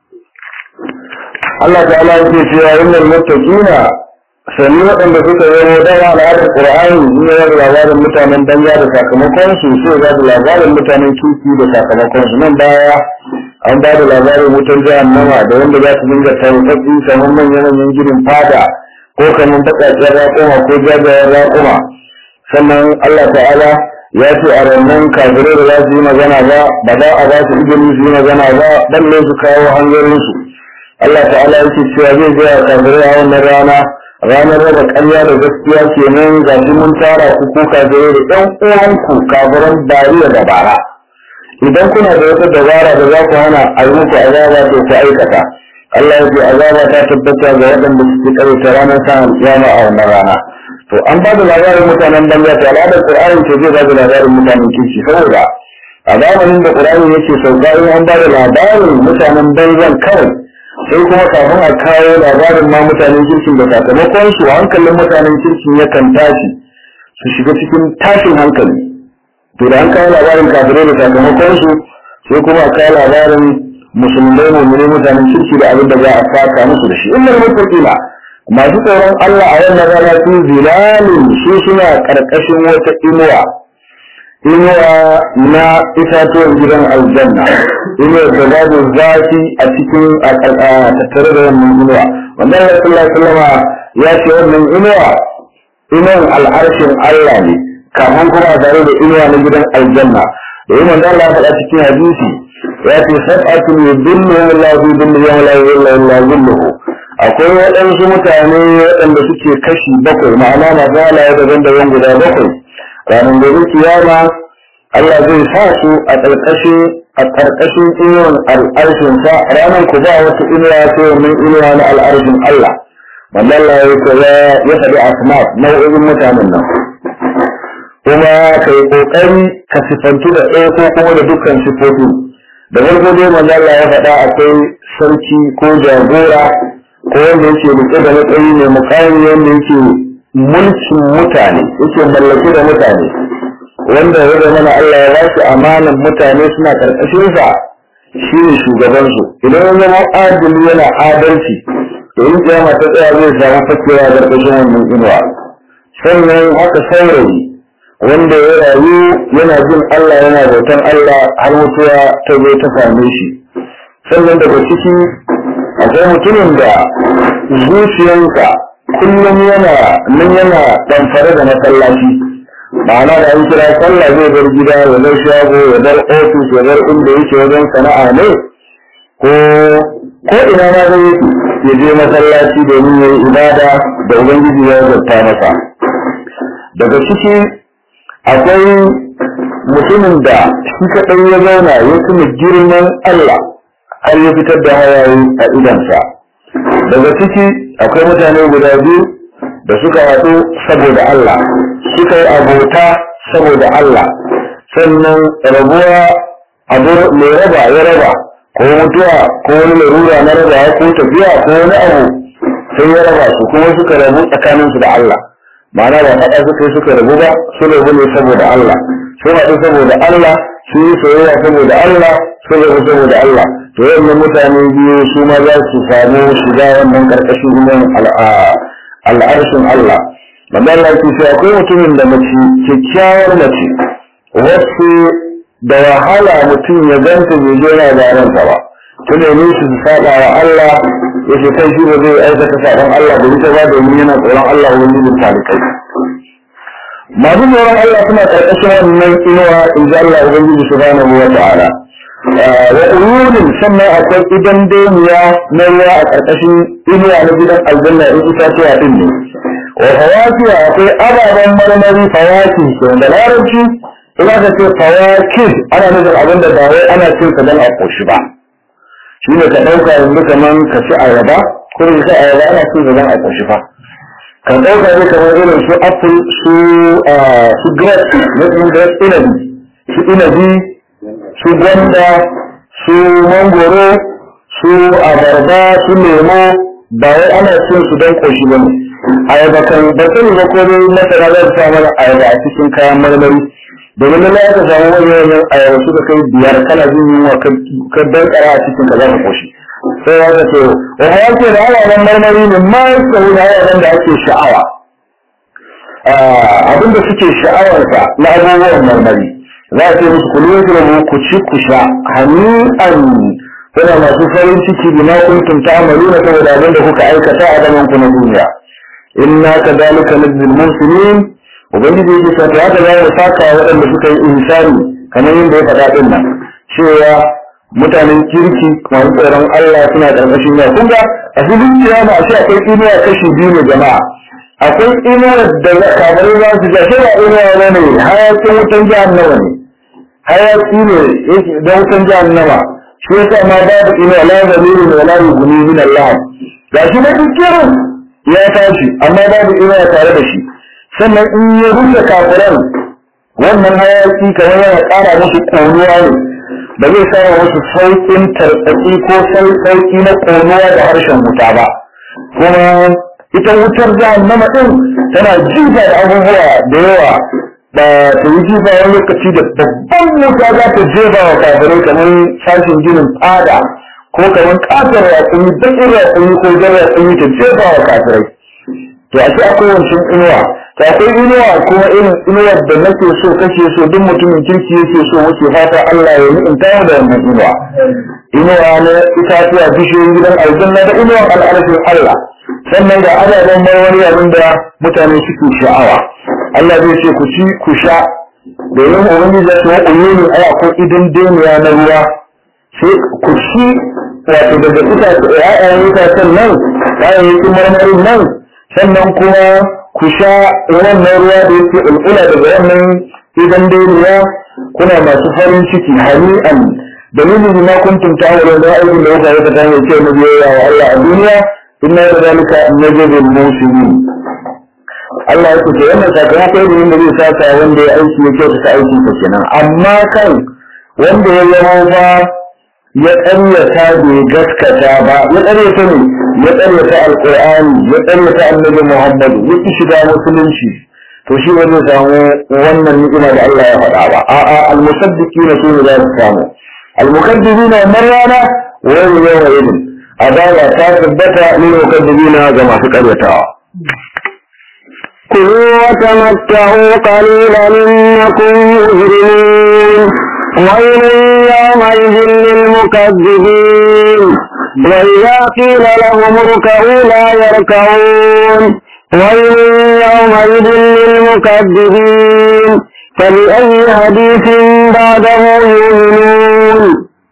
Allah ta'ala yake cewa innal muttaqina sannu waɗanda suka zama dama al'adar Qur'ani ne ya da labarin mutanen danja da sakamakon su sai ya da labarin mutanen kirki da sakamakon su nan baya an ba da labarin wutar jahannama da wanda za su dinga tarfatsi kamar manyan manyan ginin fada ko kamar baƙaƙen raƙuma ko jajayen raƙuma sannan Allah ta'ala ya ce a rannan kafirai da za su yi magana ba ba za a ba su izini su yi magana ba balle su kawo hanzarinsu Allah ta'ala yake cewa zai gaya kafirai a wannan rana ranar raba ƙarya da gaskiya kenan ga shi mun tara ku ko kafirai da ɗan uwanku kafiran bariya da bara idan kuna da wata dabara da za ku hana a yi muku azaba to ku aikata Allah ya ce azaba ta tabbata ga waɗanda suke ƙarfi ranar sa'an kiyama a wannan rana to an ba da labarin mutanen banza to al'adar Qur'ani ce zai ba da labarin mutanen kirki saboda a zamanin da Qur'ani yake sauka in an ba da labarin mutanen banzan kawai sai kuma kafin a kawo labarin ma mutanen kirkin da sakamakon su hankalin mutanen kirkin yakan tashi su shiga cikin tashin hankali to da an kawo labarin kafirai da sakamakon su sai kuma a kawo labarin musulmai mummuni mutanen kirki da abin da za a saka musu da shi inda mutakila masu tsoron Allah a wannan rana su zilalin su suna karkashin wata inuwa inuwa na itatuwan gidan aljanna inuwa da babu zafi a cikin a tattare da wannan inuwa wanda Allah sallallahu alaihi ya ce wannan inuwa inuwan al'arshin Allah ne kafin kuma tare da inuwa na gidan aljanna da yi manzo Allah faɗa cikin hadisi ya ce sab'atun yudilluhu Allah fi dhilli yawma la yudillu illa dhilluhu akwai waɗansu mutane waɗanda suke kashi bakwai ma'ana masu halaye daban-daban guda bakwai ranar gobe kiyama Allah zai sa su a ƙarƙashin a ƙarƙashin inuwan al'arshinsa ranar ku ba wata inuwa sai wannan inuwa na al'arshin Allah wanda Allah ya ya faɗi asma nau'in mutanen nan kuma ka yi ƙoƙari ka sifantu da ɗaya ko kuma da dukkan sifofi da farko dai manzo Allah ya faɗa akwai sarki ko jagora ko wanda yake rike da matsayi mai mukami wanda yake mulkin mutane yake mallake da mutane wanda ya zama na Allah ya bashi amanan mutane suna karkashin sa shi ne shugabansu idan ya zama adali yana adalci to in kiyama ta tsaya zai samu fakewa a karkashin wannan inuwa sannan haka saurayi wanda ya rayu yana jin Allah yana bautan Allah har mutuwa ta zo ta same shi sannan daga ciki akwai mutumin da zuciyansa kullum yana nan yana ɗamfare da masallaci ma'ana da an kira sallah zai bar gida ya bar shago ya bar ofis ya bar inda yake wajen sana'a ne ko ko ina ma zai ya je masallaci domin ya yi ibada da ubangiji ya zarta masa daga ciki akwai mutumin da shi kaɗai ya zauna ya kuma girman Allah har ya fitar da hawaye a idansa daga ciki akwai mutane guda biyu da suka haɗu saboda Allah suka yi abota saboda Allah sannan rabuwa abu mai raba ya raba ko mutuwa ko wani larura na raba ko tafiya ko wani abu sai ya raba su kuma suka rabu tsakaninsu da Allah ma'ana ba faɗa suka yi suka rabu ba su rabu ne saboda Allah sun haɗu saboda Allah sun yi soyayya saboda Allah sun rabu saboda Allah to wannan mutane biyu su ma za su samu shiga wannan karkashin iman al'arshin Allah amma Allah ke sai akwai mutumin da mace kyakkyawar mace wasu da wahala mutum ya ganta bai je yana da ransa ba tun da su su saba wa Allah ya ce kai shi ba zai aikata saban Allah da ita ba domin yana tsoron Allah wani bin talikai masu tsoron Allah suna karkashin wannan inuwa in ji Allah Ubangiji subhanahu wa ta'ala wa uyunin sannan akwai idan duniya na ruwa a ƙarƙashin inuwa na gidan aljanna in itatuwa din ne wa fawakiya akwai ababen marmari fawaki ke da larabci ina ka ce fawaki ana nufin abin da ba wai ana cin sa don a ƙoshi ba shi ne ka ɗauka yanzu kaman ka ci ayaba ko ka ci ayaba ana cin sa don a ƙoshi fa ka ɗauka ne kamar irin su apple su su grape na grape inabi su inabi su gwanda su mangoro su abarba su lemo ba wai ana cin su don koshi ba ne ayaba kan ba sani ba ko dai masana za su sa mana ayaba a cikin kayan marmari domin na ya ka samu wani wannan ayaba suka kai biyar kana jin yunwa ka dankara a cikin ka za ka koshi sai ya ce wa ya ce da ababen marmari ne ma ya tsawo da ababen da ake sha'awa abinda suke sha'awarsa na abubuwan marmari za a ce musu kulu yadda ku ci ku sha hani'an kuna masu farin ciki bima kuntum ta'maluna saboda abin da kuka aikata a zaman ku na duniya inna kadhalika najzil muhsinin ubangiji yake cewa to haka za mu saka waɗanda suka yi insani kamar yadda ya faɗa din nan cewa mutanen kirki masu tsoron Allah suna ƙarƙashin ya kun ga a filin kiyama a ce akwai inuwa kashi biyu ne jama'a akwai inuwa da kamar za su ja shi ba inuwa ne hayakin wutan jahannama ne hayaki ne da wutan jahannama shi yasa ma babu ina la zalilu wa la yughni min Allah gashi na dukkan ya tashi amma babu ina tare da shi sannan in ya rufe kafiran wannan hayaki kamar yana ƙara musu ƙonuwa ne ba zai sa musu sauƙin tartsatsi ko sauƙi na ƙonuwa da harshen wuta ba kuma ita wutar jahannama din tana jifa da abubuwa da yawa da ta yi jifa wani lokaci da babban wuta za ta jefa wa kafirai kamar sashen ginin fada ko kamar ƙasar ratsuni baƙin ratsuni ko jan ratsuni ta jefa wa kafirai to a ce akwai wancan inuwa ta akwai inuwa kuma irin inuwar da nake so kake so duk mutumin kirki yake so wace fata Allah ya yi in tawo da wannan inuwa inuwa na itatuwa bishiyoyin gidan aljanna da inuwar al'arfin Allah sannan ga ababen marmari abin da mutane suke sha'awa Allah zai ce ku ci ku sha domin ubangiji ya ce wa uyuni ai akwai idan deniya na ruwa sai ku ci wato daga itace ƴaƴan itacen nan kayayyakin marmarin nan sannan kuma ku sha wannan ruwa da yake ulkula daga wannan idan deniya kuna masu farin ciki hani'an dalilin ma kuntum ta'malun da aikin da kuka yi ta hanyar ce na biyayya wa Allah a duniya inna da zalika najzil muslimin Allah ya kuce wannan sakamakon ilimin da zai saka wanda ya aiki ya kyautata aikin sa kenan amma kan wanda ya zama ba ya ƙaryata bai gaskata ba ya ƙaryata ne ya ƙaryata alƙur'ani ya ƙaryata annabi muhammadu ya ki shiga musulunci to shi ba zai samu wannan ni'ima da Allah ya faɗa ba a'a almusaddiqina su ne za su samu almukaddibina marrana wa yawma idin azaba ta tabbata lil mukaddibina ga masu ƙaryatawa كلوا وتمتعوا قليلا إنكم مجرمون ويل يومئذ للمكذبين وإذا قيل لهم اركعوا لا يركعون ويل يومئذ للمكذبين فبأي حديث بعده يؤمنون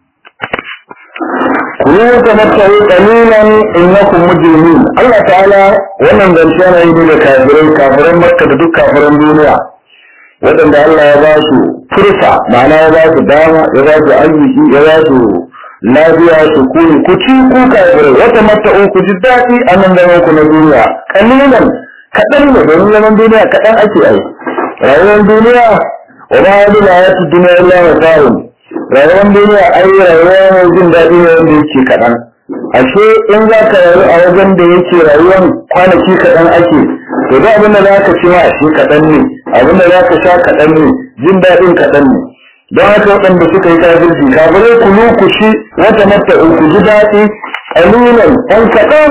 كلوا وتمتعوا قليلا انكم مجرمين الله تعالى wannan zance yana yi da kafirai kafiran makka da duk kafiran duniya waɗanda Allah ya ba su fursa ma'ana ya ba su dama ya ba su arziki ya ba su lafiya su kuni ku ci ku kafirai wata mata'u ku ji daɗi a nan zaman ku na duniya kalilan kaɗan ne domin zaman duniya kaɗan ake ai rayuwar duniya wa ma yadu la yatu duniya illa masa'un rayuwar duniya ai rayuwar jin daɗi ne wanda yake kaɗan ashe in za ka rayu a wajen da yake rayuwar kwanaki kaɗan ake to da abin da za ka ci ma ashe kaɗan ne abin da za ka sha kaɗan ne jin daɗin kaɗan ne don haka waɗanda suka yi kafirci kafirai ku ku ci wata mata ku ji daɗi ƙalilan ɗan kaɗan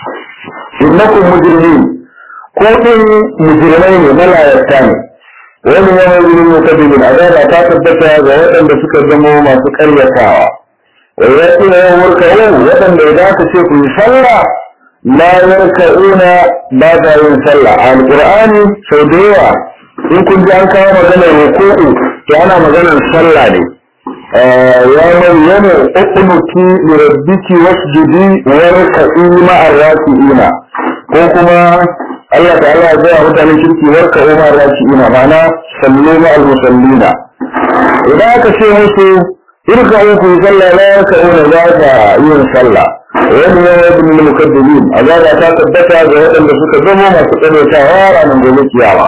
innakum mujrimin ko ɗin mujrimai ne malayarta ne wani yana wurin mutadibin azaba ta tabbata ga waɗanda suka zama masu ƙaryatawa wa ya ce ya warka'u waɗanda idan aka ce ku yi sallah la yarka'una ba ta yin sallah a alƙur'ani sau da yawa in kun ji an kawo maganar ruku'u to ana maganar sallah ne ya maryamu uqnuti li rabbiki wasjudi warka'i ma'ar raki'ina ko kuma Allah ta'ala ya gaya mutanen kirki warka umar raki'ina ma'ana sallu ma'al musallina idan aka ce musu irka uku sallah la yarka una za ka yin sallah wani ya yi bin mukaddibin azaba ta tabbata ga waɗanda suka zama masu tsanaitawa ranar gobe kiyama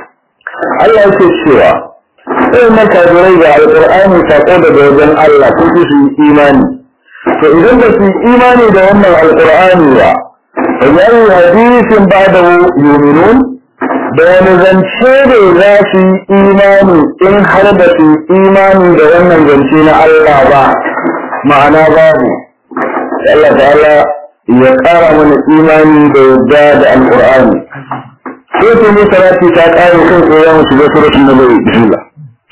Allah yake cewa sai man kafirai ga alƙur'ani sako daga wajen Allah ko su yi imani to idan ba su yi imani da wannan alƙur'ani ba wani hadisin ba da yuminun da wani zance da za su yi imani in har ba su yi imani da wannan zance na Allah ba ma'ana babu Allah ta'ala ya ƙara mana imani da yadda da alƙur'ani sai su ne salati ta ƙare kan tsoron su ga suratun da bai bismillah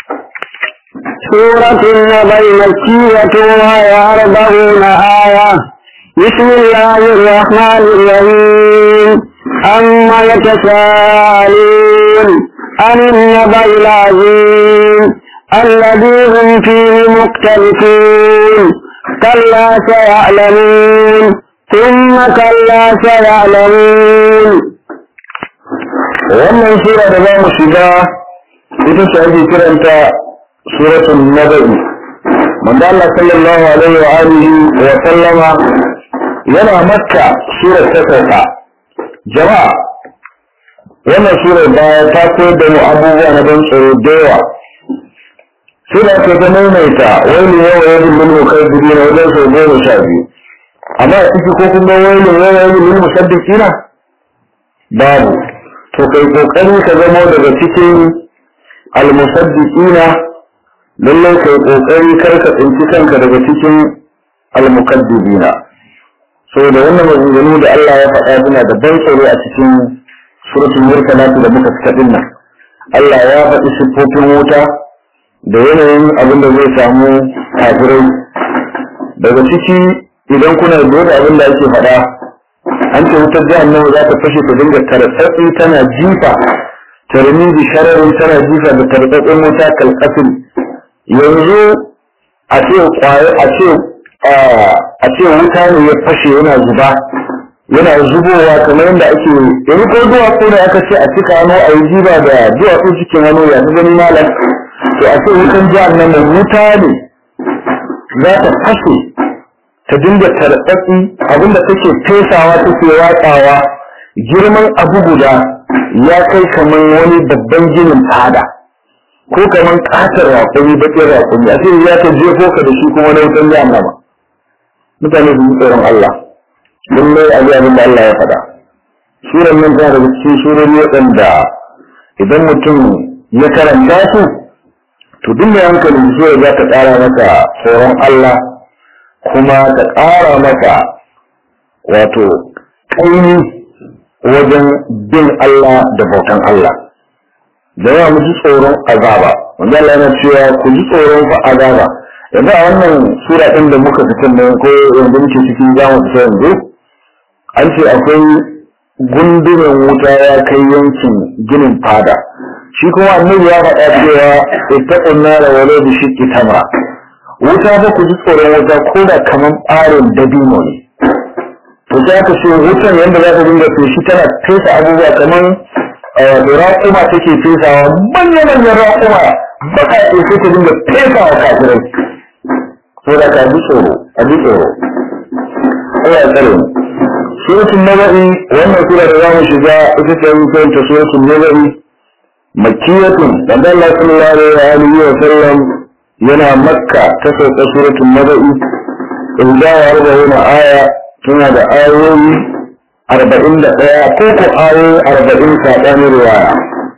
سورة النبي مكية وهي أربعون آية بسم الله الرحمن الرحيم أما يتساءلون عن النبأ العظيم الذي هم فيه مختلفون كلا سيعلمون ثم كلا سيعلمون wannan sura da za mu shiga ita ce ake kiranta suratul naba'i manzo Allah sallallahu alaihi wa alihi wa sallama yana makka surar ta sauka jama'a wannan surar baya ta koyar da mu abubuwa na ban tsoro da yawa sura ta ta maimaita wani yawa ya bin lullu kai dubi na wajen sau goma sha biyu amma a ciki ko kun ga wani yawa ya bin lullu musaddikina babu to kai kokari ka zamo daga cikin almusaddiqina lallai kai kokari kar ka tsinci kanka daga cikin almukaddibina saboda wannan maganganu da Allah ya faɗa suna da ban tsoro a cikin suratul mursalat da muka fita din nan Allah ya faɗi siffofin wuta da yanayin abin da zai samu kafirai daga ciki idan kuna da abin da ake faɗa an ce wutar jahannama za ta fashe ta dinga taratsatsi tana jifa tarmi bi shararin tana jifa da tarbatsin wuta kalkafin yanzu a ce kwaye a ce a ce wuta ne ya fashe yana zuba yana zubowa kamar yadda ake yanzu ko duwatsu da aka ce a cika hannu a yi jiba da duwatsu cikin hannu ya ta gani malam to a ce wutan jihar nan da wuta ne za ta fashe ta dinga tarbatsi abinda take fesawa take watsawa girman abu guda ya kai kamar wani babban ginin fada ko kamar katar raƙumi baƙin raƙumi a ce ya ta jefo ka da shi kuma na wutan jahannama mutane su yi tsoron Allah lallai a abin da Allah ya faɗa suran nan tana daga cikin surori waɗanda idan mutum ya karanta su to duk mai hankali sura za ta ƙara masa tsoron Allah kuma ta ƙara masa wato ƙaimi wajen bin Allah da bautan Allah da yawa mu ji tsoron azaba wanda Allah yana cewa ku ji tsoron fa azaba yanzu a wannan sura ɗin da muka fitar nan ko yanzu muke cikin zamu fita yanzu an ce akwai gundumin wuta ya kai yankin ginin fada shi kuma annabi ya faɗa cewa ittaqun nara walau bi shiqqi tamra wuta ba ku ji tsoron wuta ko da kaman ɓarin dabino ne to sai aka ce wutan yadda za ta dinga feshi tana fesa abubuwa kaman da raƙuma take fesawa manya-manyan raƙuma baka ce sai ta dinga fesa wa kafirai ko da ka ji tsoro a ji tsoro Allah ya tsare mu suratul naba'i wannan sura da zamu shiga ita ce mu kanta suratul naba'i makkiyatun dan Allah sallallahu alaihi wa sallam yana makka ta sauka suratul naba'i inda ya rubuta aya tana da ayoyi arba'in da ɗaya ko ko ayoyi arba'in saɓanin riwaya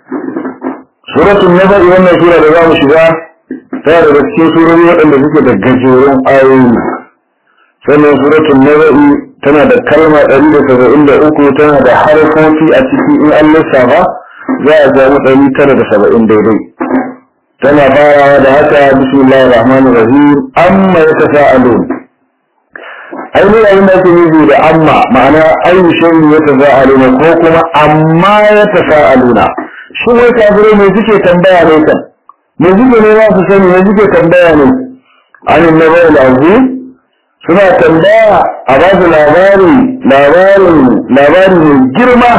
suratul naba'i wannan sura da zamu shiga tana daga cikin surori waɗanda suke da gajerun ayoyi sannan suratul naba'i tana da kalma ɗari da saba'in da uku tana da harfofi a ciki in an lissafa za a samu ɗari tara da saba'in daidai tana farawa da haka bismillahir rahmanir rahim amma yatasaalun ainihin abin da ake nufi da amma ma'ana ayu shayi yatasaaluna ko kuma amma yatasaaluna shi wai kafirai me suke tambaya ne kan me suke ne za su sani me suke tambaya ne anin nabai azim suna tambaya a ba su labari labarin labari mai girma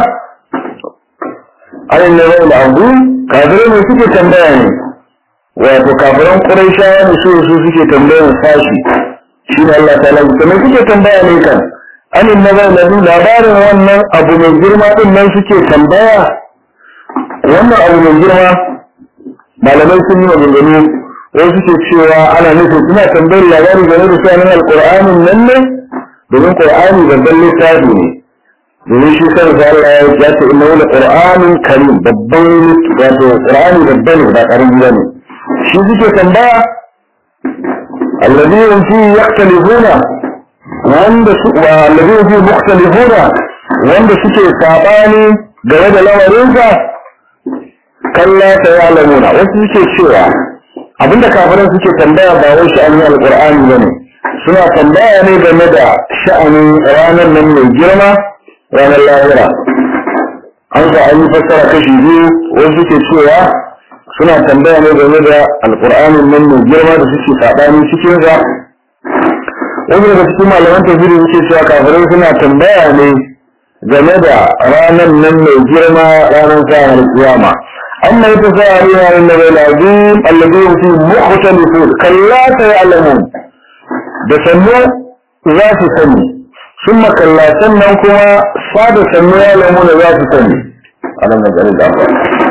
ayin na rai abu kafirai ne suke tambaya ne wato kafiran ƙuraishawa ne su su suke tambayan sashi shi ne Allah ta'ala ta mai suke tambaya ne kan anin na rai abu labarin wannan abu mai girma din nan suke tambaya wannan abu mai girma malamai sun yi maganganu wai suke cewa ana nufin suna tambayar labari game da shanin alƙur'anin nan ne domin ƙur'ani babban littafi ne domin shi kan sa Allah ya ya ce inna wala qur'anun karim babban wato qur'ani babban ne ba karami ba ne shi suke tambaya alladhi hum fi yaktalifuna wanda su wa alladhi hum fi mukhtalifuna wanda suke sabani game da lamarinsa kalla ta ya'lamuna wasu suke cewa abinda kafiran suke tambaya ba wai sha'anin alqur'ani bane suna tambaya ne game da sha'anin ranar nan mai girma ranar lahira an ga an yi fassara kashi biyu wasu suke cewa suna tambaya ne game da alqur'anin nan mai girma da suke saɓani cikin sa wani daga cikin malaman tafsiri suke cewa kafirai suna tambaya ne game da ranar nan mai girma ranar sa'ar kiyama أما يتساءلون عن النبي العظيم الذي هم فيه مختلفون كلا سيعلمون بسنو ذات سني ثم كلا سنن كما صاد سنو يعلمون ذات سني أنا نجعل الأمر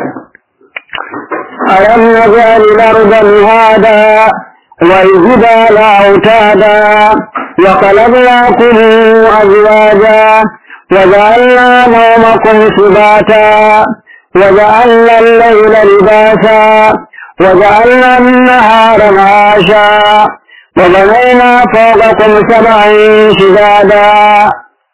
ألم نجعل الأرض مهادا والجبال أوتادا وخلقناكم أزواجا وجعلنا نومكم سباتا وجعلنا الليل لباسا وجعلنا النهار معاشا وبنينا فوقكم سبعا شدادا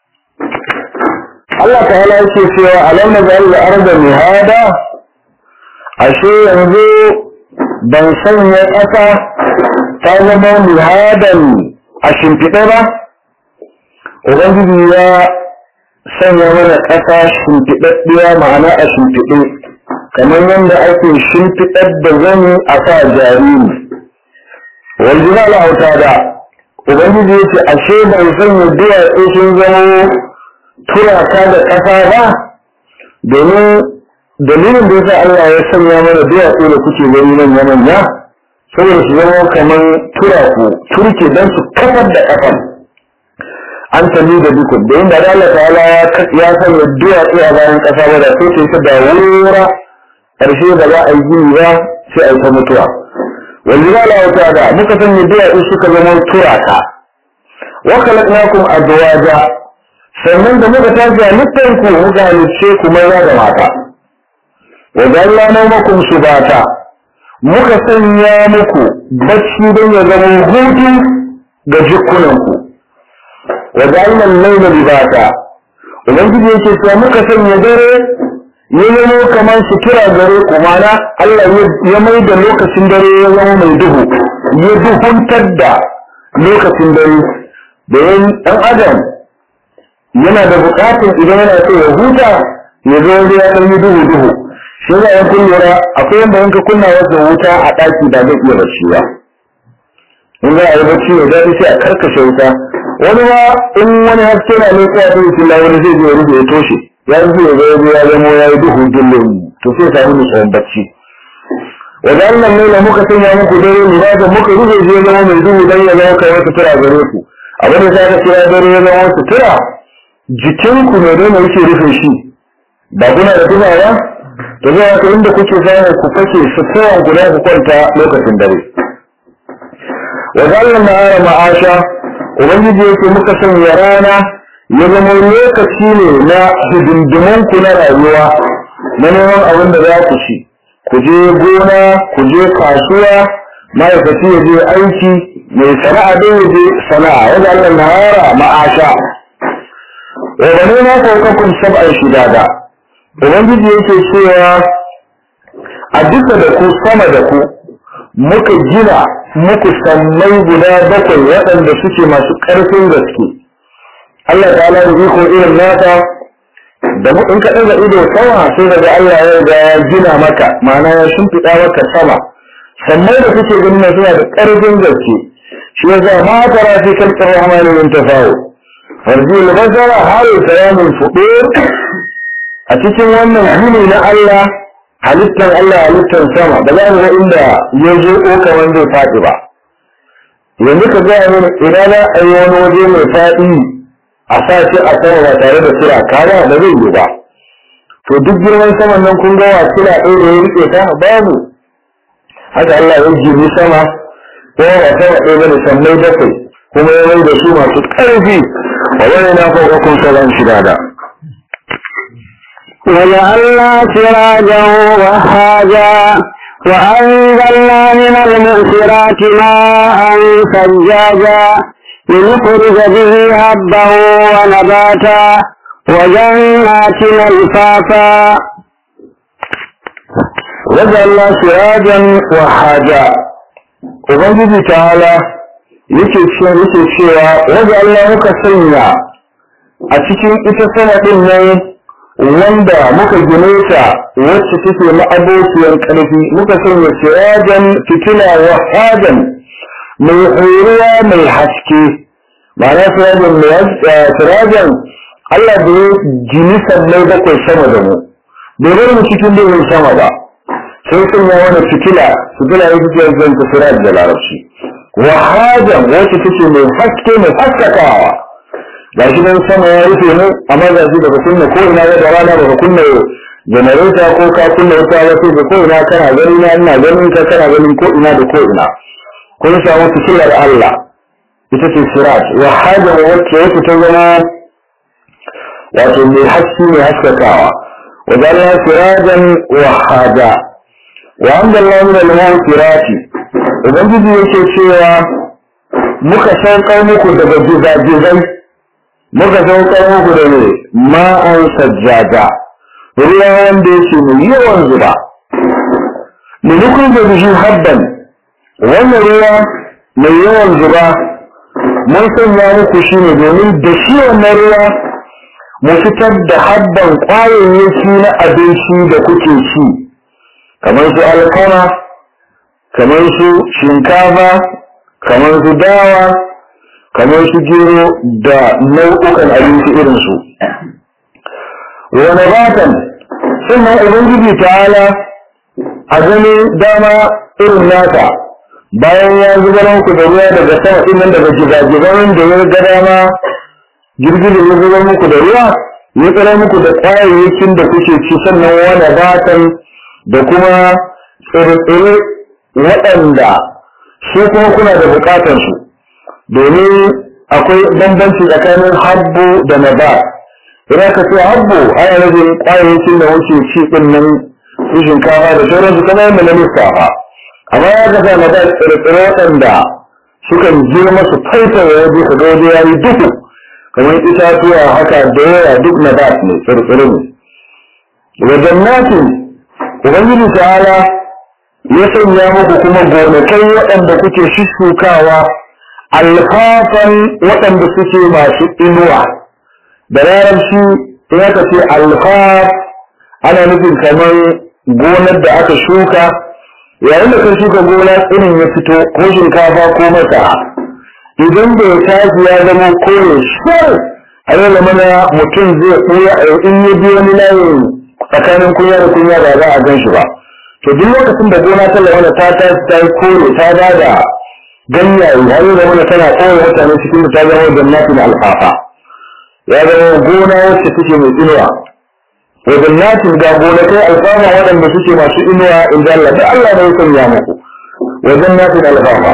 Allah ta hana yake cewa alam na zai da arda mihada ashe yanzu ban sanya ƙasa ta zama mihadan a shimfiɗe ba ubangiji ya sanya mana ƙasa shimfiɗaɗɗiya ma'ana a shimfiɗe kamar yadda ake shimfiɗar da zani a sa jariri waljibal autada ubangiji ya ce ashe ban sanya duwatsu sun zama turaka da ƙasa ba domin dalilin da yasa Allah ya sanya mana duwatsu da kuke gani manya manya saboda su zama kamar turaku turke don su kafar da ƙafan an tali da dukkan da inda da Allah ta'ala ya sanya duwatsu a bayan ƙasa ba da sai ta da wura ƙarshe da za a yi gini ba sai a yi ta mutuwa wanda za a wata da muka sanya duwatsu suka zama turaka wa khalaqnakum azwaja sannan da muka tashi halittar ku muka halicce ku maza da mata wa jalla nawmakum subata muka sanya muku bacci don ya zama hutu ga jikunanku wa jalla al-layla libata ubangiji yake cewa muka sanya dare ya zama kamar sutura gare ku mana Allah ya mai da lokacin dare ya zama mai duhu ya duhuntar da lokacin dare domin ɗan adam yana da buƙatar idan yana so ya huta ya zo ya ɗan yi duhu duhu shi za a kun lura akwai yadda yanka kunna wasu wuta a ɗaki da zai iya bacci ba in za a yi bacci ya daɗi sai a karkashe wuta wani ma in wani haske na ne tsaya ta yi wani zai je ya rufe ya toshe ya zo ya zo ya zamo ya yi duhu dillin to sai samu nutsuwan bacci wajen nan ne da muka sanya muku dare ne ba da muka rufe shi ya zama mai duhu dan ya zama kai wata tura gare ku abin da zaka kira dare ya zama wata tura jikinku ne dole yake rufe shi ba kuna da tuba ba to zai haka inda kuke samu ku fake suturan guda ku kwanta lokacin dare wajen nan ma'ara ma'asha ubangiji yake muka sanya rana ya zama lokaci ne na hidindiman ku na rayuwa na neman abin da za ku ci ku je gona ku je kasuwa ma'aikaci ya je aiki mai sana'a dai ya je sana'a wanda Allah na hara ma'asha wa bane na saukakun sab'an shidada ubangiji yake cewa a duka da ku sama da ku muka gina muku sammai guda bakwai waɗanda suke masu ƙarfin gaske Allah ta ala da iko irin nata da mu in ka ɗaga ido sama sai daga Allah ya ga ya gina maka ma'ana ya shimfiɗa maka sama sannan da kuke ganin na suna da ƙarfin gaske shi yasa ma tara fi kalkar rahmani min tafawo farji albasara har sayamin fuɗe a cikin wannan gini na Allah halittar Allah halittar sama da za mu ga inda ya zo ɗauka wanda zai faɗi ba yanzu ka gaya mana ina za a yi wani waje mai faɗi a sa shi a sama ba tare da sira kaya da zai yi ba to duk girman saman nan kun ga wa sira ɗaya da ya rike ta babu haka Allah ya jini sama ko ba sama ɗaya bane sammai bakwai kuma ya mai da su masu ƙarfi a wani na farko salon shida da وجعلنا سراجا وهاجا وأنزلنا من المؤثرات ماء ثجاجا لنخرج به هبا ونباتا وجنات الفافا وجعلنا سراجا وهاجا ubangiji ta'ala yake cewa yake cewa wajen Allah muka sanya a cikin ita sama din nan wanda muka gine ta wacce take ma'abociyar ƙarfi muka sanya sirajan fitila wa hajan mai horuwa mai haske ma'ana sirajan mai sirajan Allah da ya gini sallai bakwai sama da mu bai bar mu cikin duhun sama ba sai sun yi wani fitila fitila ya fitila zan ta siraj da larabci wa hajan wacce take mai haske mai haskakawa ga shi nan sama ya rufe mu amma ga shi daga kunna ko ina da rana daga kunna janareta ko ka kunna wuta ba sai ko ina kana gani na ina ganin ka kana ganin ko ina da ko ina kun samu fitilar Allah ita ce sirat wa hada wacce wacce ta zama wato mai haske mai haskakawa wa jalla sirajan wa hada wa anzalna min al-mawsirati ubangiji yake cewa muka saukar muku daga gizagizai muka saukar muku da ne ma'an sajjada ruwa wanda yake mai yawan zuba mulukun da bishi habban wannan ruwa mai yawan zuba mun sanya muku shi ne domin da shi wannan ruwa mu fitar da habban kwayoyinki na abinci da kuke ci kamar su alkama kamar su shinkafa kamar su dawa kamar su gero da nau'ukan abinci irinsu wani batan sannan ubangiji ta'ala a gani dama irin nasa bayan ya zubar muku da ruwa daga sama din nan daga gidajen da ya ga dama girgizar ya zubar muku da ruwa ya tsara muku da kwayayyakin da kuke ci sannan wani batan da kuma tsire-tsire waɗanda su kuma kuna da bukatansu domin akwai bambanci tsakanin habbu da nabat idan ka ce habbu ana nufin kwayayyakin da wuce ci din nan su shinkafa da sauransu kamar yadda na lissafa amma ya ga na da tsire-tsire waɗanda sukan girma su faifaye waje su ga waje yayi duhu kamar itatuwa haka da yawa duk na bat ne tsire-tsire ne wa jannatin ubangiji ta'ala ya sanya muku kuma gonakai waɗanda kuke shukawa alfafan waɗanda suke masu inuwa da larabci in aka ce alfaf ana nufin kamar gonar da aka shuka yayin da ka shuka gona irin ya fito ko shinkafa ko masara idan bai tashi ya zama kore shar a yau da mana mutum zai koya in ya bi wani layin tsakanin kunya da kunya ba za a gan shi ba to duk lokacin da gona ta lamana ta tashi ta yi kore ta ba da ganyaye har yau da mana tana koya mutane cikin ta zama jannatin alfafa ya zama gona wacce take mai inuwa وجنات ga gonakai alfama waɗanda suke masu inuwa in ji Allah da Allah ne ya sanya muku wa jannatin alfama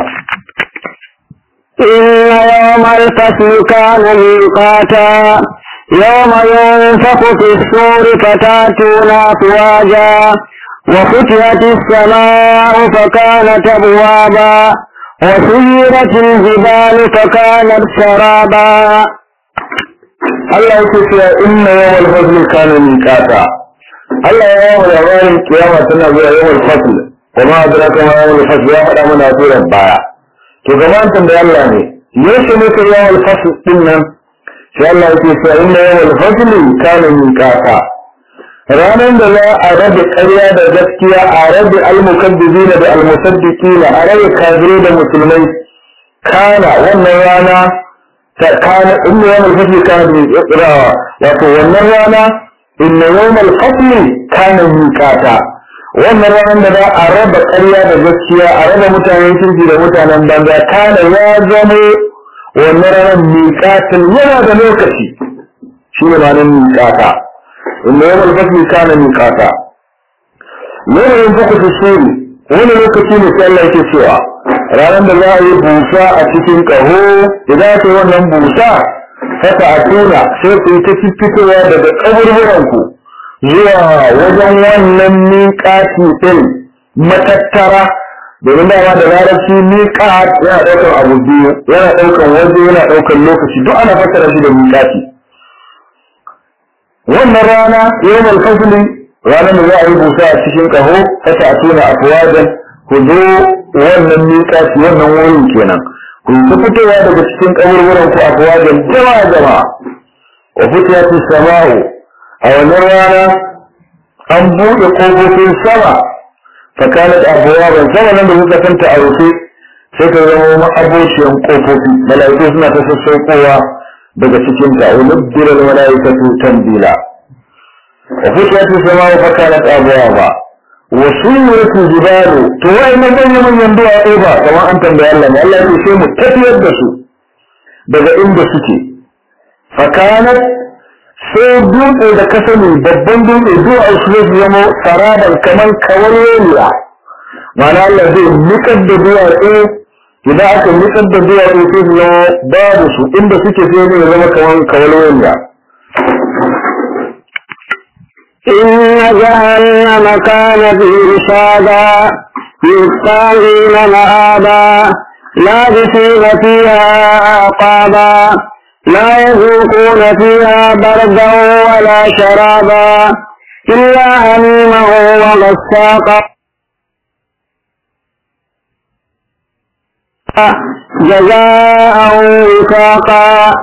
إن يوم الفصل كان ميقاتا يوم ينفخ في الصور فتاتون أفواجا وفتحت السماء فكانت أبوابا وسيرت الجبال فكانت سرابا Allah yake cewa inna yawmal fasl kana miqata Allah ya yawo labarin kiyama tana zuwa yawmal fasl wa ma adraka ma yawmal fasl ya faɗa mana surar baya to gaban tambaya Allah ne yaushe ne ka yawmal fasl din nan sai Allah yake cewa inna yawmal fasl kana miqata ranar da za a rabe ƙarya da gaskiya a rabe almukaddibina da almusaddiqina a rabe kafirai da musulmai kana wannan rana كان إن يوم الفصل كان إقراء وتولى إن يوم الفصل كان ميقاتا wannan ranar da za a raba ƙarya da gaskiya a raba mutanen kirki da mutanen banza kana ya zamo wannan ranar miƙatin yana da lokaci shi ne ranar miƙata inda yawan fasli kana miƙata yanayin fuku su shiri wani lokaci ne sai Allah yake cewa ranar da za a yi busa a cikin ƙaho idan aka yi wannan busa fata a tuna sai ku yi ta fitowa daga ƙaburburanku zuwa wajen wannan miƙati ɗin matattara domin dama da larabci miƙat yana ɗaukar abu biyu yana ɗaukar waje yana ɗaukar lokaci duk ana fassara shi da miƙati wannan rana yawon fasili ranar da za a yi busa a cikin ƙaho fata a tuna afuwajen ku zo wannan miƙaci wannan wurin kenan ku ta fitowa daga cikin kaburburan ku afuwa da jama'a jama'a wa fitiyatu sama'u a wannan rana an buɗe ƙofofin sama tsakanin abuwa ban sama nan da kuka santa a rufe sai ta zama ma'abociyan ƙofofi mala'iku suna ta sassauƙowa daga cikin ta wa nubbiral mala'ikatu tanbila wa fitiyatu sama'u fa kanat abuwa ba wasu yurtu jibalu to wai na ganye manyan duwatsu ba kamar an tambayi Allah ne Allah ya sai mu tafiyar da su daga inda suke fakanat sai dutse da ka sani babban dutse duwatsu su zai zama saraban kamar kawalwaniya ma'ana Allah zai nikar da duwatsu idan aka nikar da duwatsu sai su zama babu su inda suke sai ne zama kamar kawalwaniya إن جهنم كانت مرصادا للطاغين مآبا لابسين فيها أعقابا لا يذوقون فيها بردا ولا شرابا إلا حميما وغساقا جزاء وفاقا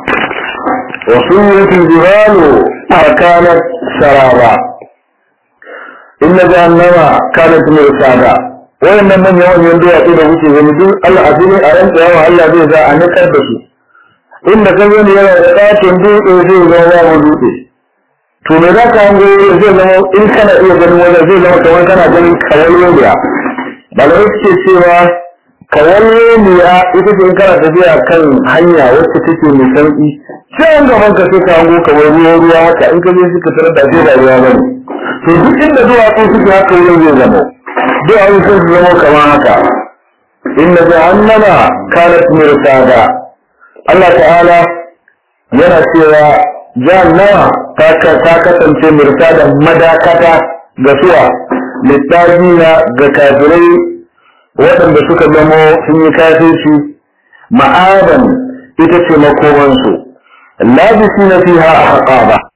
وسيرت الجبال فكانت سرابا inna jahannama kanat mirsada wayannan manyan manyan duwatsu da kuke gani duk Allah a cikin a ran tsayawa Allah zai za a nikar da su inda kan gani yana da katin dutse zai zama babu dutse to me za ka hango zai zama in kana iya ganin wajen zai zama kamar kana ganin kawalwaniya malamai suke cewa kawalwaniya ita ce in kana tafiya kan hanya wacce take mai sauki sai gaban ka sai ka hango kamar ruwa ruwa haka in ka je suka tarar da sai da ruwa bane to duk inda duwatsu suke haka wurin zai zama duwatsu sun su zama kamar haka inna jahannama kanat mirsada Allah ta'ala yana cewa jahannama ta kasance mirsada madakata ga suwa littafina ga kafirai waɗanda suka zamo sun yi kafirci ma'adan ita ce makomansu labisi na fiha a haƙa ba